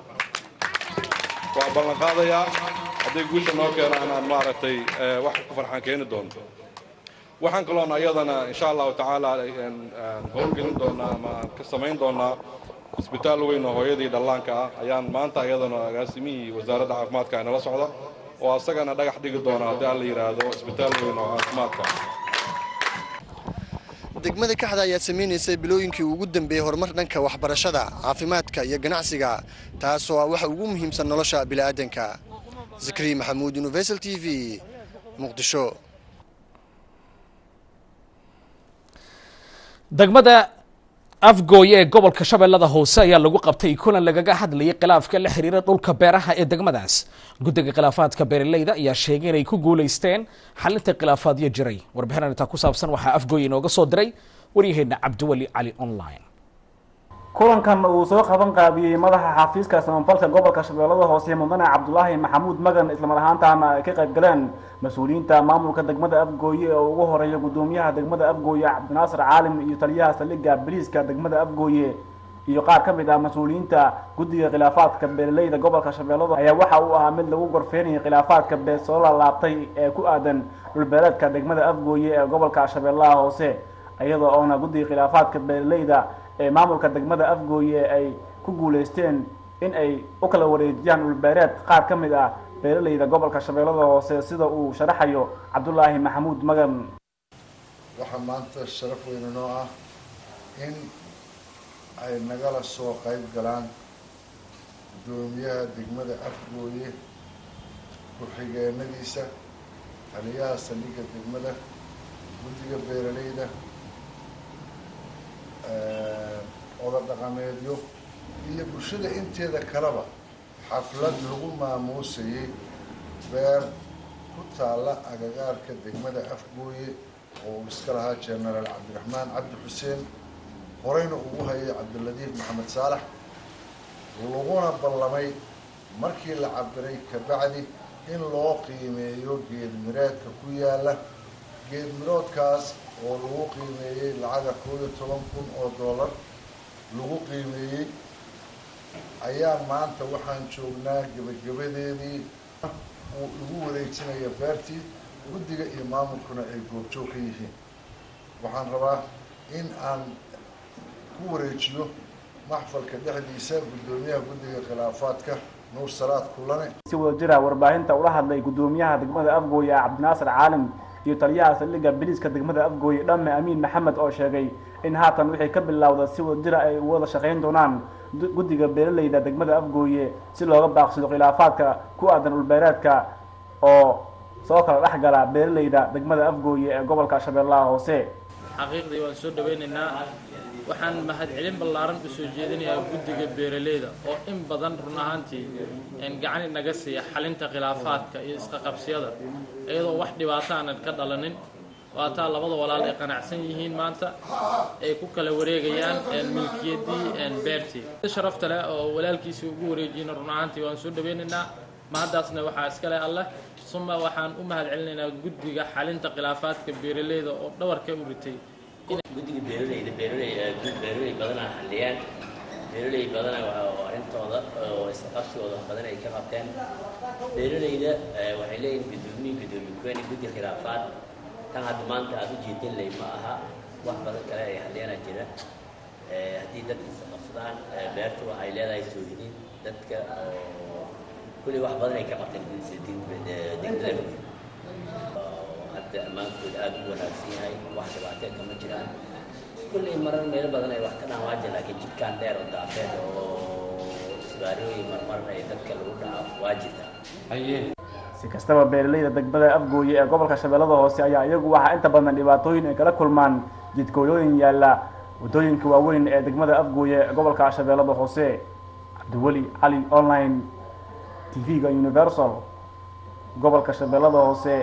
waa ballanqaadayaa hadday guusha noo keenaan aan maaragtay wax ku farxaan keeni doono waxaan kaloon ayadana insha allahu tacaala howlgelin doonaa ama aan ka samayn doonaa isbitaal weyn oo hooyadii dhallaanka ah ayaan maanta ayadana agaasimihii wasaaradda caafimaadka ay nala socda oo asagana dhagax dhigi doona haddii aan la yidhaahdo isbitaal weyn oo caafimaadka degmada kaxda ayaa samaynaysay bilooyinkii ugu dambeeyey horumar dhanka waxbarashada caafimaadka iyo ganacsiga taasoo ah waxa ugu muhiimsan nolosha bini'aadanka zakariya maxamuud universal t v muqdisho degmada afgooye ee gobolka shabeellada hoose ayaa lagu qabtay kulan lagaga hadlayay khilaafka la xiriira dhulka beeraha ee degmadaas guddiga khilaafaadka beeraleyda ayaa sheegay inay ku guulaysteen xalinta khilaafaadyo jiray warbixin arrintaa ku saabsan waxaa afgooye inooga soo diray waryaheena cabdiweli cali online kulankan uu soo qaban qaabiyey madaxa xafiiska samafalka gobolka shabeellada hoose mudane cabdulaahi maxamuud magan islamar ahaantaana ay ka qayb galeen mas-uuliyiinta maamulka degmada afgooye ee ugu horeeya gudoomiyaha degmada afgooye cabdinaasir caalim iyo taliyaha saldhigga biliiska degmada afgooye iyo qaar ka mid ah mas-uuliyiinta guddiga khilaafaadka beeraleyda gobolka shabeellada ayaa waxa uu ahaa mid lagu gorfeynayay khilaafaadka beer soo laalaabtay ee ku aadan dhulbeereedka degmada afgooye ee gobolka shabeellaha hoose iyadoo oona guddiga khilaafaadka beeraleyda ee maamulka degmada afgooye ay ku guuleysteen in ay u kala wareejiyaan dhulbeereed qaar ka mid ah beeraleyda gobolka shabeellada hoose sida uu sharaxayo cabdulaahi maxamuud magan waxaa maanta sharaf weyne noo ah in ay nagala soo qayb galaan guddoomiyaha degmada afgooye ku-xigeenadiisa taliyaha saldhigga degmada guddiga beeraleyda oda dhaqameedyo iyo bulshada inteeda kaleba xaflad lagu maamuusayay beer ku taalla agagaarka degmada afgooye oo uu iska lahaa genaraal cabdiraxmaan cabdi xuseen horeyna ugu hayay cabdiladiif maxamed saalax laguna ballamay markii la cabiray kabacdi in loo qiimeeyo geed mireedka ku yaalla geed miroodkaas oo lagu qiimeeyey lacaga koob iyo toban kun oo dollar lagu qiimeeyey ayaa maanta waxaan joognaa gebagabadeedii uu igu wareejinaya beertii guddiga iyo maamulkuna ay goobjoog ka yihiin waxaan rabaa in aan ku wareejiyo maxfalka dhexdiisa guddoomiyaha guddiga khilaafaadka nuur salaad kulane si wada jira warbaahinta ula hadlay guddoomiyaha degmada afgooye cabdinaasir caalim iyo taliyaha saldhigga biliiska degmada afgooye dhamme amiin maxamed oo sheegay in haatan wixii ka bilowda si wada jira ay wada shaqayn doonaan guddiga beeraleyda degmada afgooye si looga baaqsado khilaafaadka ku aadan dhulbeereedka oo soo kala dhex gala beeraleyda degmada afgooye ee gobolka shabeellaha hoose xaqiiqdii waan soo dhawaynaynaa waxaan mahadcelin ballaaran u soo jeedinayaa guddiga beeraleyda oo in badan run ahaantii gacan inaga siiya xalinta khilaafaadka iyo isqaqabsiyada iyadoo wax dhibaato aanan ka dhalanin waataa labada walaal ay qanacsan yihiin maanta ay ku kala wareegayaan milkiyaddii beertii sharafta leh oo walaalkiisii ugu wareejiyna run ahaantii waan soo dhawaynaynaa mahaddaasna waxaa iskale alleh suma waxaan u mahad celinaynaa guddiga xalinta khilaafaadka beeraleyda oo dhawarka u ritay guddiga beeraleyda beeraley beeraley badanaa xalliyaan beeraley badana waa arrintooda oo isqabsigooda wax badan ay ka qabteen beeraleyda waxay leeyihin guddoomiye guddoomiye kuweyn guddi khilaafaad tan hadda maanta aad u jeedin lay ma aha wax badan kale ay xalliyana jira haddii dadka isqabsadaan beertu waxay leedahay soohidin dadka oo kulli wax badan ay ka qabteen degmada hadda ammaankooda aada u wanaagsan yahay wax dhibaatee kama jiraan kulley marar meelo badan ay wax ka dhaawaaja laakiin jidkaan dheer oo daafeed oo isbaarooyin marmar ay dadka lagu dhaco waa jirta si kastaba beeraleyda degmada afgooye ee gobolka shabeellada hoose ayaa iyagu waxaa inta badan dhibaatooyin ay kala kulmaan jidkooyooyin yaalla waddooyinka waaweyn ee degmada afgooye ee gobolka shabeellada hoose cabdiweli cali online tv-ga universal gobolka shabeellada hoose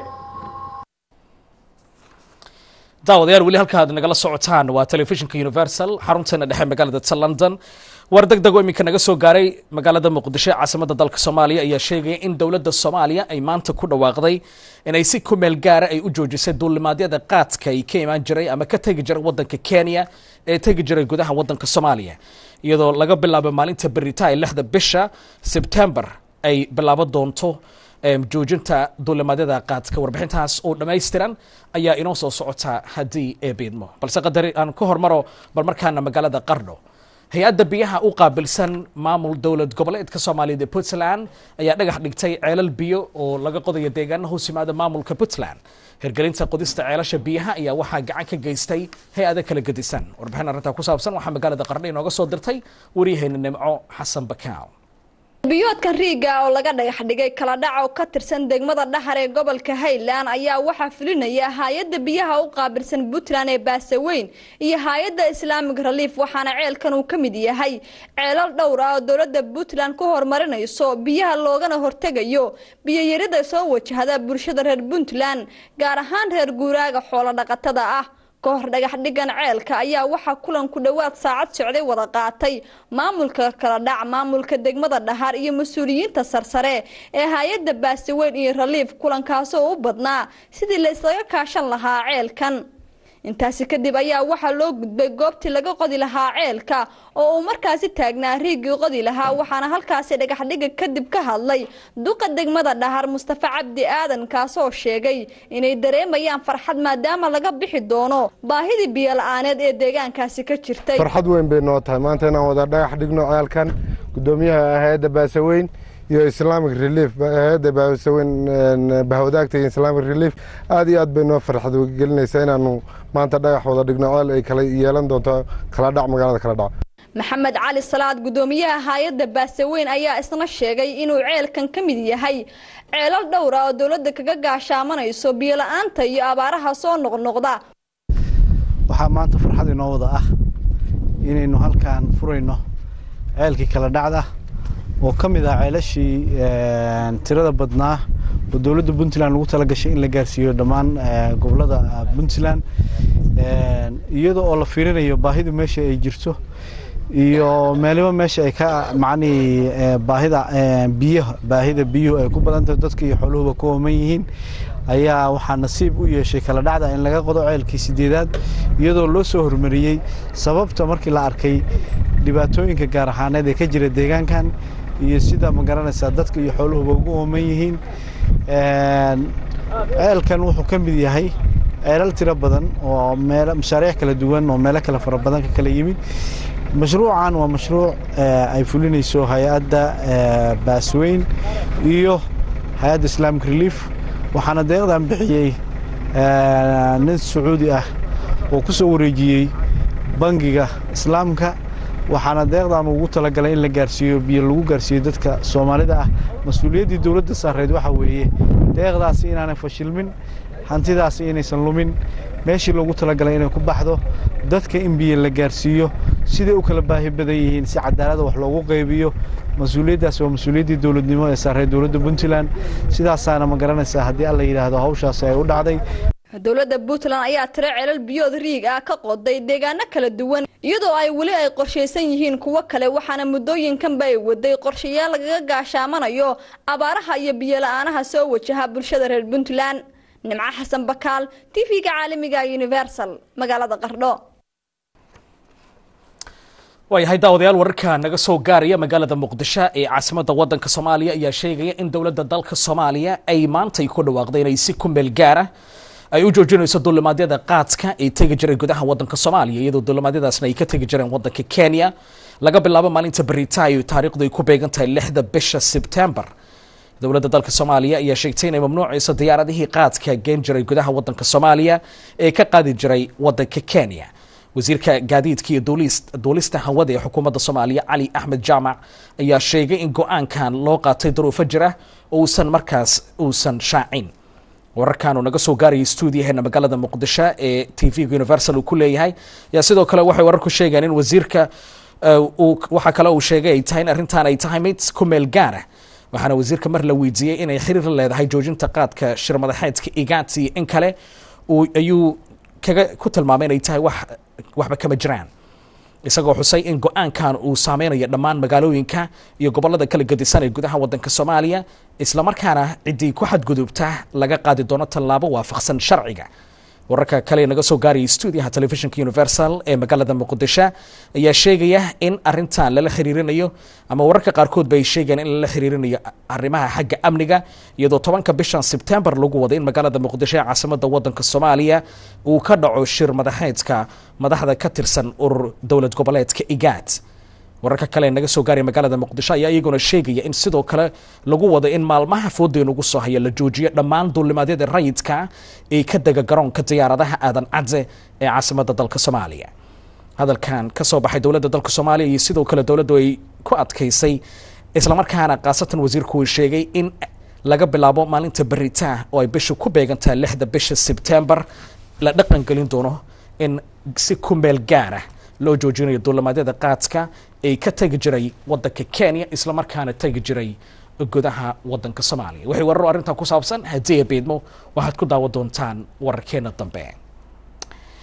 daawadayaal weli halka aad nagala socotaan waa telefishinka universal xarunteena dhexe magaalada ta london war deg deg oo iminka naga soo gaaray magaalada muqdisho caasimada dalka soomaaliya ayaa sheegaya in dowladda soomaaliya ay maanta ku dhawaaqday inay si ku meel gaara ay u joojisay duulimaadyada qaadka ay ka imaan jiray ama ka tegi jiray wadanka kenya ee tegi jiray gudaha wadanka soomaaliya iyadoo laga bilaabo maalinta berita ee lixda bisha sebtembar ay bilaabo doonto joojinta duulimaadyada qaadka warbixintaas oo dhammaystiran ayaa inoo soo socota haddii ee biidmo balse qadari aan ka hormaro bal markaana magaalada qardho hay-adda biyaha u qaabilsan maamul dowlad goboleedka soomaaliyeed ee puntland ayaa dhagax dhigtay ceelal biyo oo laga qodayo deegaana hoos yimaada maamulka puntland hirgelinta qodista ceelasha biyaha ayaa waxaa gacan ka geystay hay-ado kala gedisan warbixin arrintaa ku saabsan waxaa magaalada qardho inooga soo dirtay waryaheena nimco xasan bakaaw biyoodka riiga oo laga dhagax dhigay kala dhac oo ka tirsan degmada dhaxar ee gobolka highland ayaa waxaa fulinaya hay-adda biyaha u qaabilsan puntland ee baasaweyn iyo hay-adda islaamic relief waxaana ceelkan uu ka mid yahay ceelal dhowr ah oo dowladda puntland ku horumarinayso biyaha loogana hortegayo biyoyarida soo wajahda bulshada reer puntland gaar ahaan reer guuraaga xoolo dhaqatada ah ka hor dhagax dhigan ceelka ayaa waxaa kulan ku dhowaad saacad socday wada qaatay maamulka kala dhac maamulka degmada dhahar iyo mas-uuliyiinta sarsare ee hay-adda baasiweyn iyo raliif kulankaasoo u badnaa sidii la islaga kaashan lahaa ceelkan intaasi kadib ayaa waxaa loo gudbay goobtii laga qodi lahaa ceelka oo uu markaasi taagnaa riigii qodi lahaa waxaana halkaasi dhagaxdhiga kadib ka hadlay duqa degmada dhahar mustafa cabdi aadan kaasoo sheegay inay dareemayaan farxad maadaama laga bixi doono baahidii biyo-la-aaneed ee deegaankaasi ka jirtay farxad weyn bay noo tahay maanta inaan wada dhagax dhigno ceelkan gudoomiyaha hay-adda baasaweyn iyo islamic relief hay-adda baasaweyn bahwadaagta iyo islamic relief aad iyo aad bay noo farxad gelinaysaa inaanu maanta dhagax wada dhigno ceel ay kala yeelan doonto kala dhac magaalada kala dhac maxamed cali salaad gudoomiyaha hay-adda baasaweyn ayaa isna sheegay inuu ceelkan ka mid yahay ceelal dhowra oo dowladda kaga gaashaamanayso biyo-la-aanta iyo abaaraha soo noqnoqda waxaa maanta farxad inoo wada ah inaynu halkaan furayno ceelkii kala dhacda oo ka mid ah ceelashii tirada badnaa oo dowladda puntland lagu talagashay in la gaarsiiyo dhammaan gobolada puntland iyada oo la fiirinayo baahidu meesha ay jirto iyo meeliba meesha ay ka macnihii baahida biyaha baahida biyuhu ay ku badan tahay dadka iyo xooluhuba ku ooman yihiin ayaa waxaa nasiib u yeeshay kala dhacda in laga qodo ceelkii sideedaad iyadoo loo soo hormariyey sababta markii la arkay dhibaatooyinka gaar ahaaneed ee ka jira deegaankan iyo sida ma garanaysaa dadka iyo xooluhuba ugu ooman yihiin ceelkan wuxuu ka mid yahay ceelal tiro badan oo meel mashaariic kala duwan oo meelo kale fara badan ka kala yimid mashruucan waa mashruuc ay fulinayso hay-adda baasweyn iyo hay-adda islamic relief waxaana deeqdan bixiyey nin sacuudi ah oo ku soo wareejiyey bangiga islaamka waxaana deeqdan ugu talagalay in la gaarsiiyo biyo lagu gaarsiiyo dadka soomaalida ah mas-uuliyaddii dowladda saareed waxaa weeye deeqdaasi inaanay fashilmin hantidaasi inaysan lumin meeshii loogu talagalay inay ku baxdo dadka in biyo la gaarsiiyo siday u kala baahi badan yihiin si cadaalada wax loogu qaybiyo mas-uuliyaddaasi waa mas-uuliyaddii dowladnimo ee saareed dowladda puntland sidaasaana ma garanaysaa haddii alla yidhaahdo hawshaasi ay u dhacday dowladda puntland ayaa tiro celal biyood riig ah ka qoday deegaano kala duwan iyadoo ay weli ay qorshaysan yihiin kuwo kale waxaana muddooyinkanba ay waday qorshayaal lagaga gaashaamanayo abaaraha iyo biyo-la-aanaha soo wajaha bulshada reer puntland nimco xasan bakaal t v-ga caalamiga universal magaalada qardho waayahay daawadayaal wararka naga soo gaaraya magaalada muqdisho ee caasimadda waddanka soomaaliya ayaa sheegaya in dowladda dalka soomaaliya ay maantay ku dhawaaqday inay si ku meel gaara ay u joojinayso duulimaadyada qaadka ee tegi jiray gudaha waddanka soomaaliya iyadoo duulimaadyadaasna ay ka tegi jireen waddanka kenya laga bilaabo maalinta beritayo taariikhdu ay ku beegan tahay lixda bisha sebtembar dowladda dalka soomaaliya ayaa sheegtay inay mamnuucayso diyaaradihii qaadka geen jiray gudaha waddanka soomaaliya ee ka qaadi jiray waddanka kenya wasiirka gaadiidka iyo duulista hawada ee xukuumadda soomaaliya cali axmed jaamac ayaa sheegay in go-aankan loo qaatay daruufo jira oo uusan markaas uusan shaacin wararkan uu naga soo gaarayay stuudiyaheena magaalada muqdisho ee t v-ga universal uu ku leeyahay ayaa sidoo kale waxay wararku sheegeen in wasiirka waxaa kale uu sheegay ay tahay in arrintan ay tahay mid ku meel gaara waxaana wasiirka mar la weydiiyey inay xiriir la leedahay joojinta qaadka shirmadaxeedka igaati iyo in kale ayuu kaga ku tilmaamay inay tahay wax waxba kama jiraan isagoo xusay in go-aankan uu saameynayo dhammaan magaalooyinka iyo gobolada kala gedisan ee gudaha waddanka soomaaliya islamarkaana ciddii ku xadgudubta laga qaadi doono tallaabo waafaqsan sharciga wararka kale naga soo gaarayay stuudiyaha telefishinka universal ee magaalada muqdisho ayaa sheegaya in arintan lala xiriirinayo ama wararka qaarkood ba ay sheegayaan in lala xiriirinayo arrimaha xagga amniga iyadoo tobanka bishan sebtembar lagu waday in magaalada muqdisho ee caasimada wadanka soomaaliya uu ka dhaco shir madaxeedka madaxda ka tirsan urur dowlad goboleedka igaad wararka kale naga soo gaaraya magaalada muqdisho ayaa iyaguna sheegaya in sidoo kale lagu wado in maalmaha foodeenugu soo haya la joojiyo dhammaan duulimaadyada rayidka ee ka dega garoonka diyaaradaha aadan cadde ee caasimada dalka soomaaliya hadalkan ka soo baxay dowladda dalka soomaaliya iyo sidoo kale dowladdu ay ku adkaysay islamarkaana khaasatan wasiirku uu sheegay in laga bilaabo maalinta beritaa oo ay bisha ku beegantahay lixda bisha sebtembar la dhaqan gelin doono in si ku meel gaara loo joojinayo duulimaadyada qaadka ee ka tegi jiray wadanka kenya islamarkaana tegi jiray gudaha wadanka soomaaliya waxay wararo arrintan ku saabsan haddii beedmo waxaad ku daawan doontaan wararkeena dambe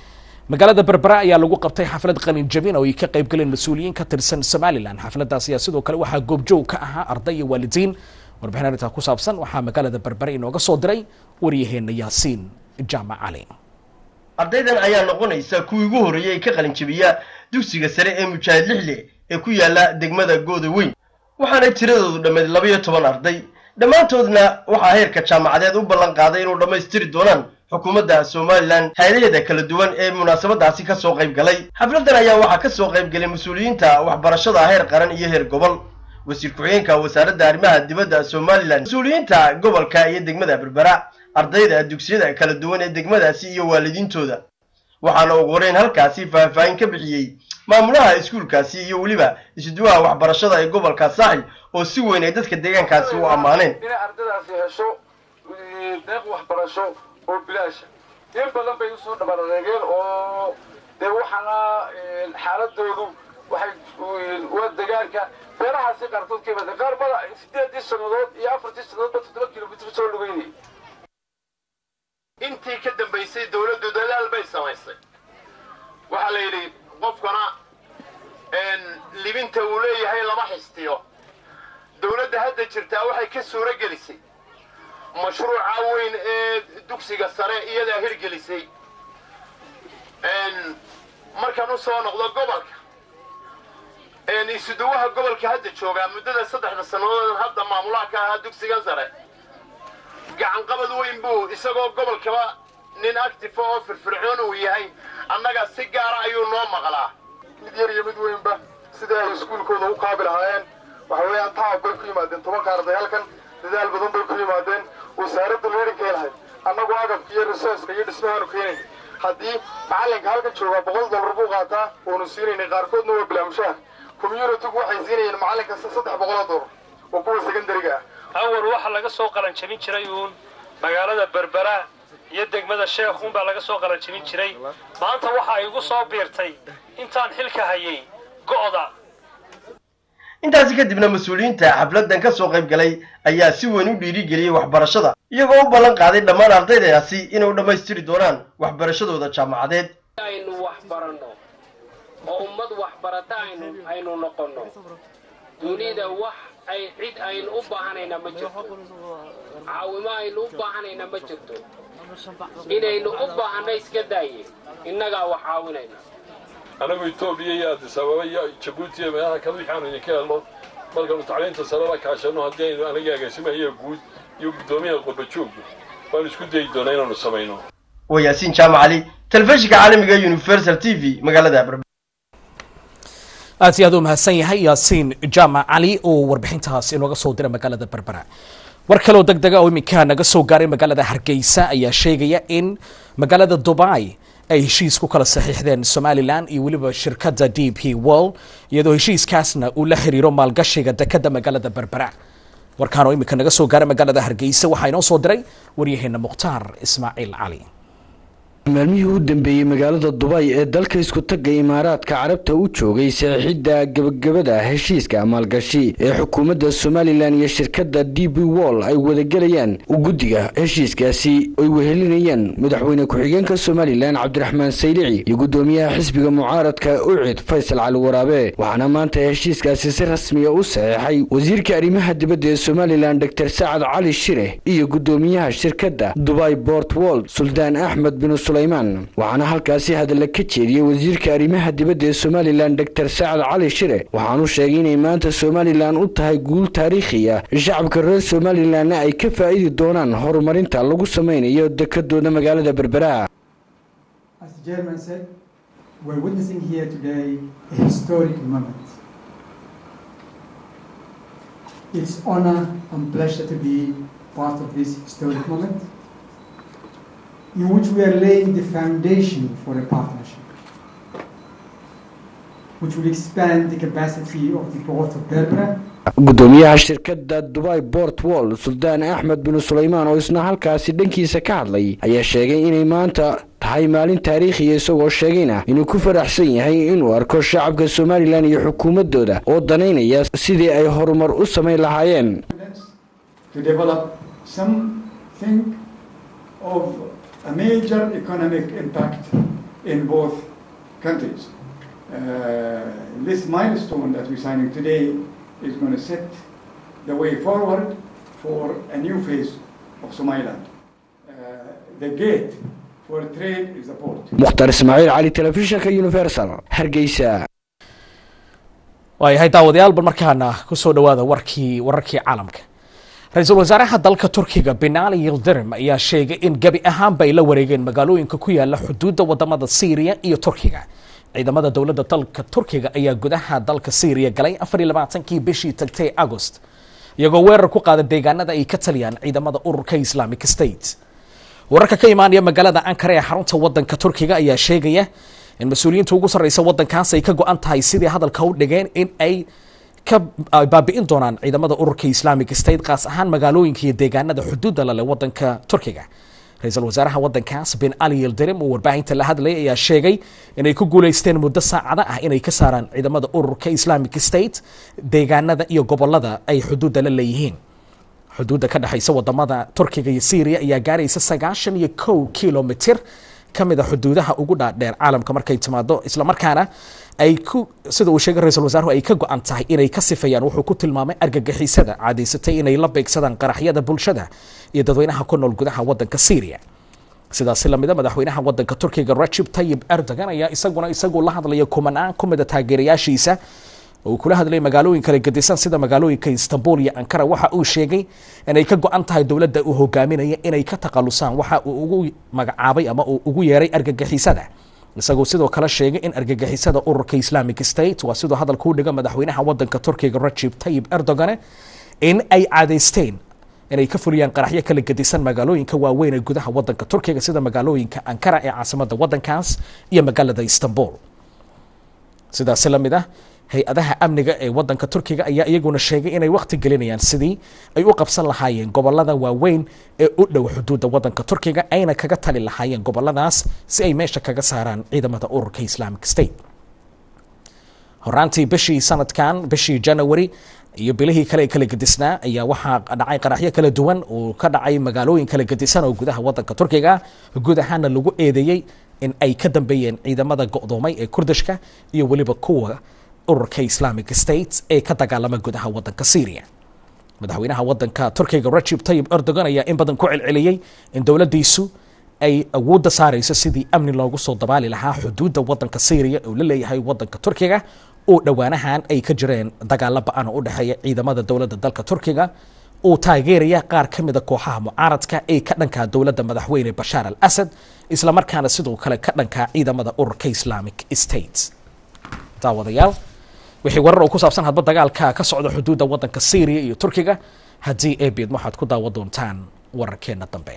magaalada berbera ayaa lagu qabtay xaflad qalin jabin oo ay ka qayb galeen mas-uuliyiin ka tirsan somalilan xafladaas ayaa sidoo kale waxaa goobjoog ka ahaa arday iyo waalidiin warbixin arrintaa ku saabsan waxaa magaalada berbera inooga soo diray waryaheena yaasiin jaamac cali ardaydan ayaa noqonaysa kuwii ugu horreeyey ka qalin jabiya dugsiga sare ee mujaahid lixle ee ku yaala degmada gooda weyn waxaana tiradoodu dhammeyd labaiyo toban arday dhammaantoodna waxaa heerka jaamacadeed u ballan qaaday inuu dhammaystiri doonaan xukuumadda somalilan hay-adaheeda kala duwan ee munaasabadaasi ka soo qayb galay xafladdan ayaa waxaa ka soo qayb galay mas-uuliyiinta waxbarashada heer qaran iyo heer gobol wasiir ku-xigeenka wasaaradda arrimaha dibadda somalilan mas-uuliyiinta gobolka iyo degmada berbera ardayda dugsiyada kala duwan ee degmadaasi iyo waalidiintooda waxaana ugu horeyn halkaasi faahfaahin ka bixiyey maamulaha iskuulkaasi iyo weliba isuduwaha waxbarashada ee gobolka saaxil oo si weyn ay dadka deegaankaasi u ammaaneen inay ardaydaasi hesho deeq waxbarasho oo bilaasha in badan bay usoo dhabarreegeen oo dee waxaana xaaladoodu waxay waa degaanka beerahaasi qaarkood ka yimaadeen qaar bada sideedii sannadood iyo afartii sannadoodba toddoba kilomitr soo lugeynayay intii ka dambaysay dawladdu dadaal bay samaysay waxaa la yidhi qofkana libinta uu leeyahay lama xistiyo dawladda hadda jirtaa waxay ka suuro gelisay mashruuca weyn ee dugsiga sare iyadaa hirgelisay markaan u soo noqdo gobolka isuduwaha gobolka hadda joogaa muddada saddexda sannadood hadda maamulaha ka ahaa dugsigan sare gacanqabad weyn buu isagoo gobolkaba nin active oo firfircoon uu yahay annaga si gaara ayuu noo maqlaa mid yar iyo mid weynba sidai ay iskuulkooda u kaabi lahaayeen waxa weeyaan tacab bay ku yimaadeen tobanka arday halkan dadaal badan bay ku yimaadeen wasaaradda leerinkay lahayd annagu agabka iyo resourceka iyo dhismahaanu keenayn haddii macallinka halkan joogaa boqol dollar buu qaataa oonu siinaynay qaarkoodna waa bilaamushaha communitygu waxay siinayeen macallin kasta saddex boqoloo dollar oo kuwa secondariga ah awal waxaa laga soo qalanjabin jiray uun magaalada berbera iyo degmada sheekhuun baa laga soo qalanjabin jiray maanta waxa igu soo biirtay intaan xilka hayay go'da intaasi kadibna mas-uuliyiinta xafladdan ka soo qayb galay ayaa si weyn u dhiirigeliyey waxbarashada iyagoo u ballan qaaday dhammaan ardaydaasi inay u dhammaystiri doonaan waxbarashadooda jaamacadeed aynu wax baranno oo ummad waxbarata aynu aynu noqonno dunida wax ay cid aynu u baahanayna ma jirto caawimo aynu u baahanayna ma jirto inaynu u baahanna iska daaye innagaa wax caawinayna anagu etoobiya iyo addis ababa iyo jabuuti iyo meelaha kale wixii aanu idinka helno markaanu tacliinta sare la kaashanno haddii aynu anaga agaasimahayo guud iyo guddoomiyaha qurbajoogga waanu isku dayi doonaa inaanu samayno waa yaasiin jaamac cali telefishinka caalamiga universal t v magaalada berbera aad iyo aad u mahadsan yahay yaasiin jaamac cali oo warbixintaas inooga soo dira magaalada berbera war kaleoo deg dega oo iminka naga soo gaaray magaalada hargeysa ayaa sheegaya in magaalada dubai ay heshiis ku kala saxiixdeen somalilan iyo weliba shirkadda d p world iyadoo heshiiskaasna uu la xiriiro maalgashiga dekadda magaalada berbera warkaan oo iminka naga soo gaaray magaalada hargeysa waxaa inoo soo diray waryaheena mukhtaar ismaaciil cali maalmihii u dambeeyey magaalada dubay ee dalka isku tagga imaaraadka carabta u joogay saxiixidda gebagabada heshiiska maalgashi ee xukuumadda somalilan iyo shirkadda d b wall ay wadagelayaan guddiga heshiiskaasi ay wehelinayaan madaxweyne ku-xigeenka somalilan cabdiraxmaan saylici iyo guddoomiyaha xisbiga mucaaradka ucid faysal cali waraabe waxaana maanta heshiiskaasi si rasmiya u saxeexay wasiirka arrimaha dibadda ee somalilan dor sacad cali shire iyo guddoomiyaha shirkadda dubai bort wold suldaan axmed bin waxaana halkaasi hadalla ka jeediyey wasiirka arrimaha dibadda ee somalilan dor sacad cali shire waxaanu sheegay inay maanta somalilan u tahay guul taariikhi ah shacabka reer somalilanna ay ka faa'idi doonaan horumarinta lagu samaynayo dekadooda magaalada berbera in which we are laying the foundation for a partnership which will expand the capacity of the port of Berbera guddoomiyaha shirkadda dubai bort wall suldaan axmed bin sulaymaan oo isna halkaasi dhankiisa ka hadlay ayaa sheegay inay maanta tahay maalin taariikhiya isagoo sheegayna inuu ku faraxsan yahay inuu arko shacabka somalilan iyo xukuumaddooda oo danaynaya sidii ay horumar u samayn lahaayeen of a major economic impact in both countries. Uh, this milestone that we're signing today is going to set the way forward for a new phase of Somaliland. Uh, the gate for trade is the port. mukhtar ismaaciil cali telefishinka universal hargeysa waayahay daawadayaal bal markaana kusoo dhawaada warkii wararkii caalamka ra-iisul wasaaraha dalka turkiga binali yildirim ayaa sheegay in gebi ahaanba ay la wareegeen magaalooyinka ku yaala xuduudda wadamada syriya iyo turkiga ciidamada dowladda dalka turkiga ayaa gudaha dalka syriya galay afar iyo labaatankii bishii tagtay agost iyagoo weerar ku qaada deegaanada ay ka taliyaan ciidamada ururka islamic state wararka ka imaanaya magaalada ankara ee xarunta wadanka turkiga ayaa sheegaya in mas-uuliyiinta ugu sarreysa wadankaas ay ka go-an tahay sidii hadalka u dhigeen in ay ka baabi'in doonaan ciidamada ururka islamic state qaas ahaan magaalooyinka iyo deegaanada xuduudda lale wadanka turkiga ra-iisul wasaaraha wadankaas bin ali yildirim oo warbaahinta la hadlayay ayaa sheegay inay ku guuleysteen muddo saacada ah inay ka saaraan ciidamada ururka islamic state deegaanada iyo gobolada ay xuduudda la leeyihiin xuduudda ka dhexaysa wadamada turkiga iyo syriya ayaa gaaraysa sagaashan iyo kow kilomitir ka mid a xuduudaha ugu dhaadheer caalamka markay timaado islamarkaana ay ku sida uu sheegay ra-iisul wasaaruhu ay ka go-an tahay inay ka sifeeyaan wuxuu ku tilmaamay argagixisada caadaysatay inay la beegsadaan qaraxyada bulshada iyo dadweynaha ku nool gudaha wadanka syriya sidaasi lamida madaxweynaha wadanka turkiga rajib tayib erdogan ayaa isaguna isagu la hadlaya kumanaan ku mida taageerayaashiisa oo uu kula hadlayay magaalooyin kala gedisan sida magaalooyinka istanbul iyo ankara waxa uu sheegay inay ka go-an tahay dowladda uu hogaaminaya inay ka takhalusaan waxa uu ugu magacaabay ama uu ugu yeeray argagixisada isagoo sidoo kale sheegay in argagixisada ururka islamic state waa sidoo hadalka u dhiga madaxweynaha wadanka turkiga rajib tayib erdogane in ay caadaysteen inay ka fuliyaan qaraxyo kala gedisan magaalooyinka waaweyn ee gudaha wadanka turkiga sida magaalooyinka ankara ee caasimada wadankaas iyo magaalada istanbul sidaasi lamid ah hay-adaha amniga ee wadanka turkiga ayaa iyaguna sheegay inay wakhti gelinayaan sidii ay u qabsan lahaayeen gobolada waaweyn ee u dhow xuduudda wadanka turkiga ayna kaga tali lahaayeen goboladaas si ay meesha kaga saaraan ciidamada ururka islamic state horaantii bishii sanadkan bishii january iyo bilihii kale ee kala gedisnaa ayaa waxaa dhacay qaraxyo kala duwan oo ka dhacay magaalooyin kala gedisan oo gudaha wadanka turkiga guud ahaana lagu eedeeyey in ay ka dambeeyeen ciidamada go'doomay ee kurdishka iyo weliba kuwa ururka islamic state ee ka dagaalama gudaha wadanka syria madaxweynaha wadanka turkiga rajib tayib erdogan ayaa in badan ku celceliyey in dowladdiisu ay awoodda saarayso sidii amni loogu soo dabaali lahaa xuduudda wadanka syria oo la leeyahay wadanka turkiga oo dhowaanahan ay ka jireen dagaalo ba-an oo u dhexeeya ciidamada dowladda dalka turkiga uu taageeraya qaar ka mida kooxaha mucaaradka ee ka dhankaa dowladda madaxweyne bashaar al asad islamarkaana sidoo kale ka dhankaa ciidamada ururka islamic state daawadayaal wixii warar oo ku saabsan hadba dagaalka ka socda xuduudda wadanka syria iyo turkiga haddii eebid waxaad ku daawan doontaan wararkeena dambe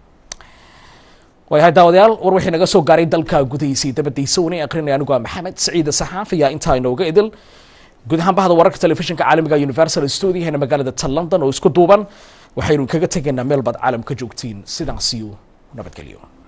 waayahay daawadayaal war wixii naga soo gaaray dalka gudihiisii dabadiisa una aqrinaya anigu waa maxamed saciide saxaaf ayaa intaa inooga idil guud ahaan bahda wararka telefishinka caalamiga universal studiahena magaalada ta london oo isku duuban waxaynu kaga tegaynaa meel baad caalam ka joogtiin sidaasiyo nabadgelyo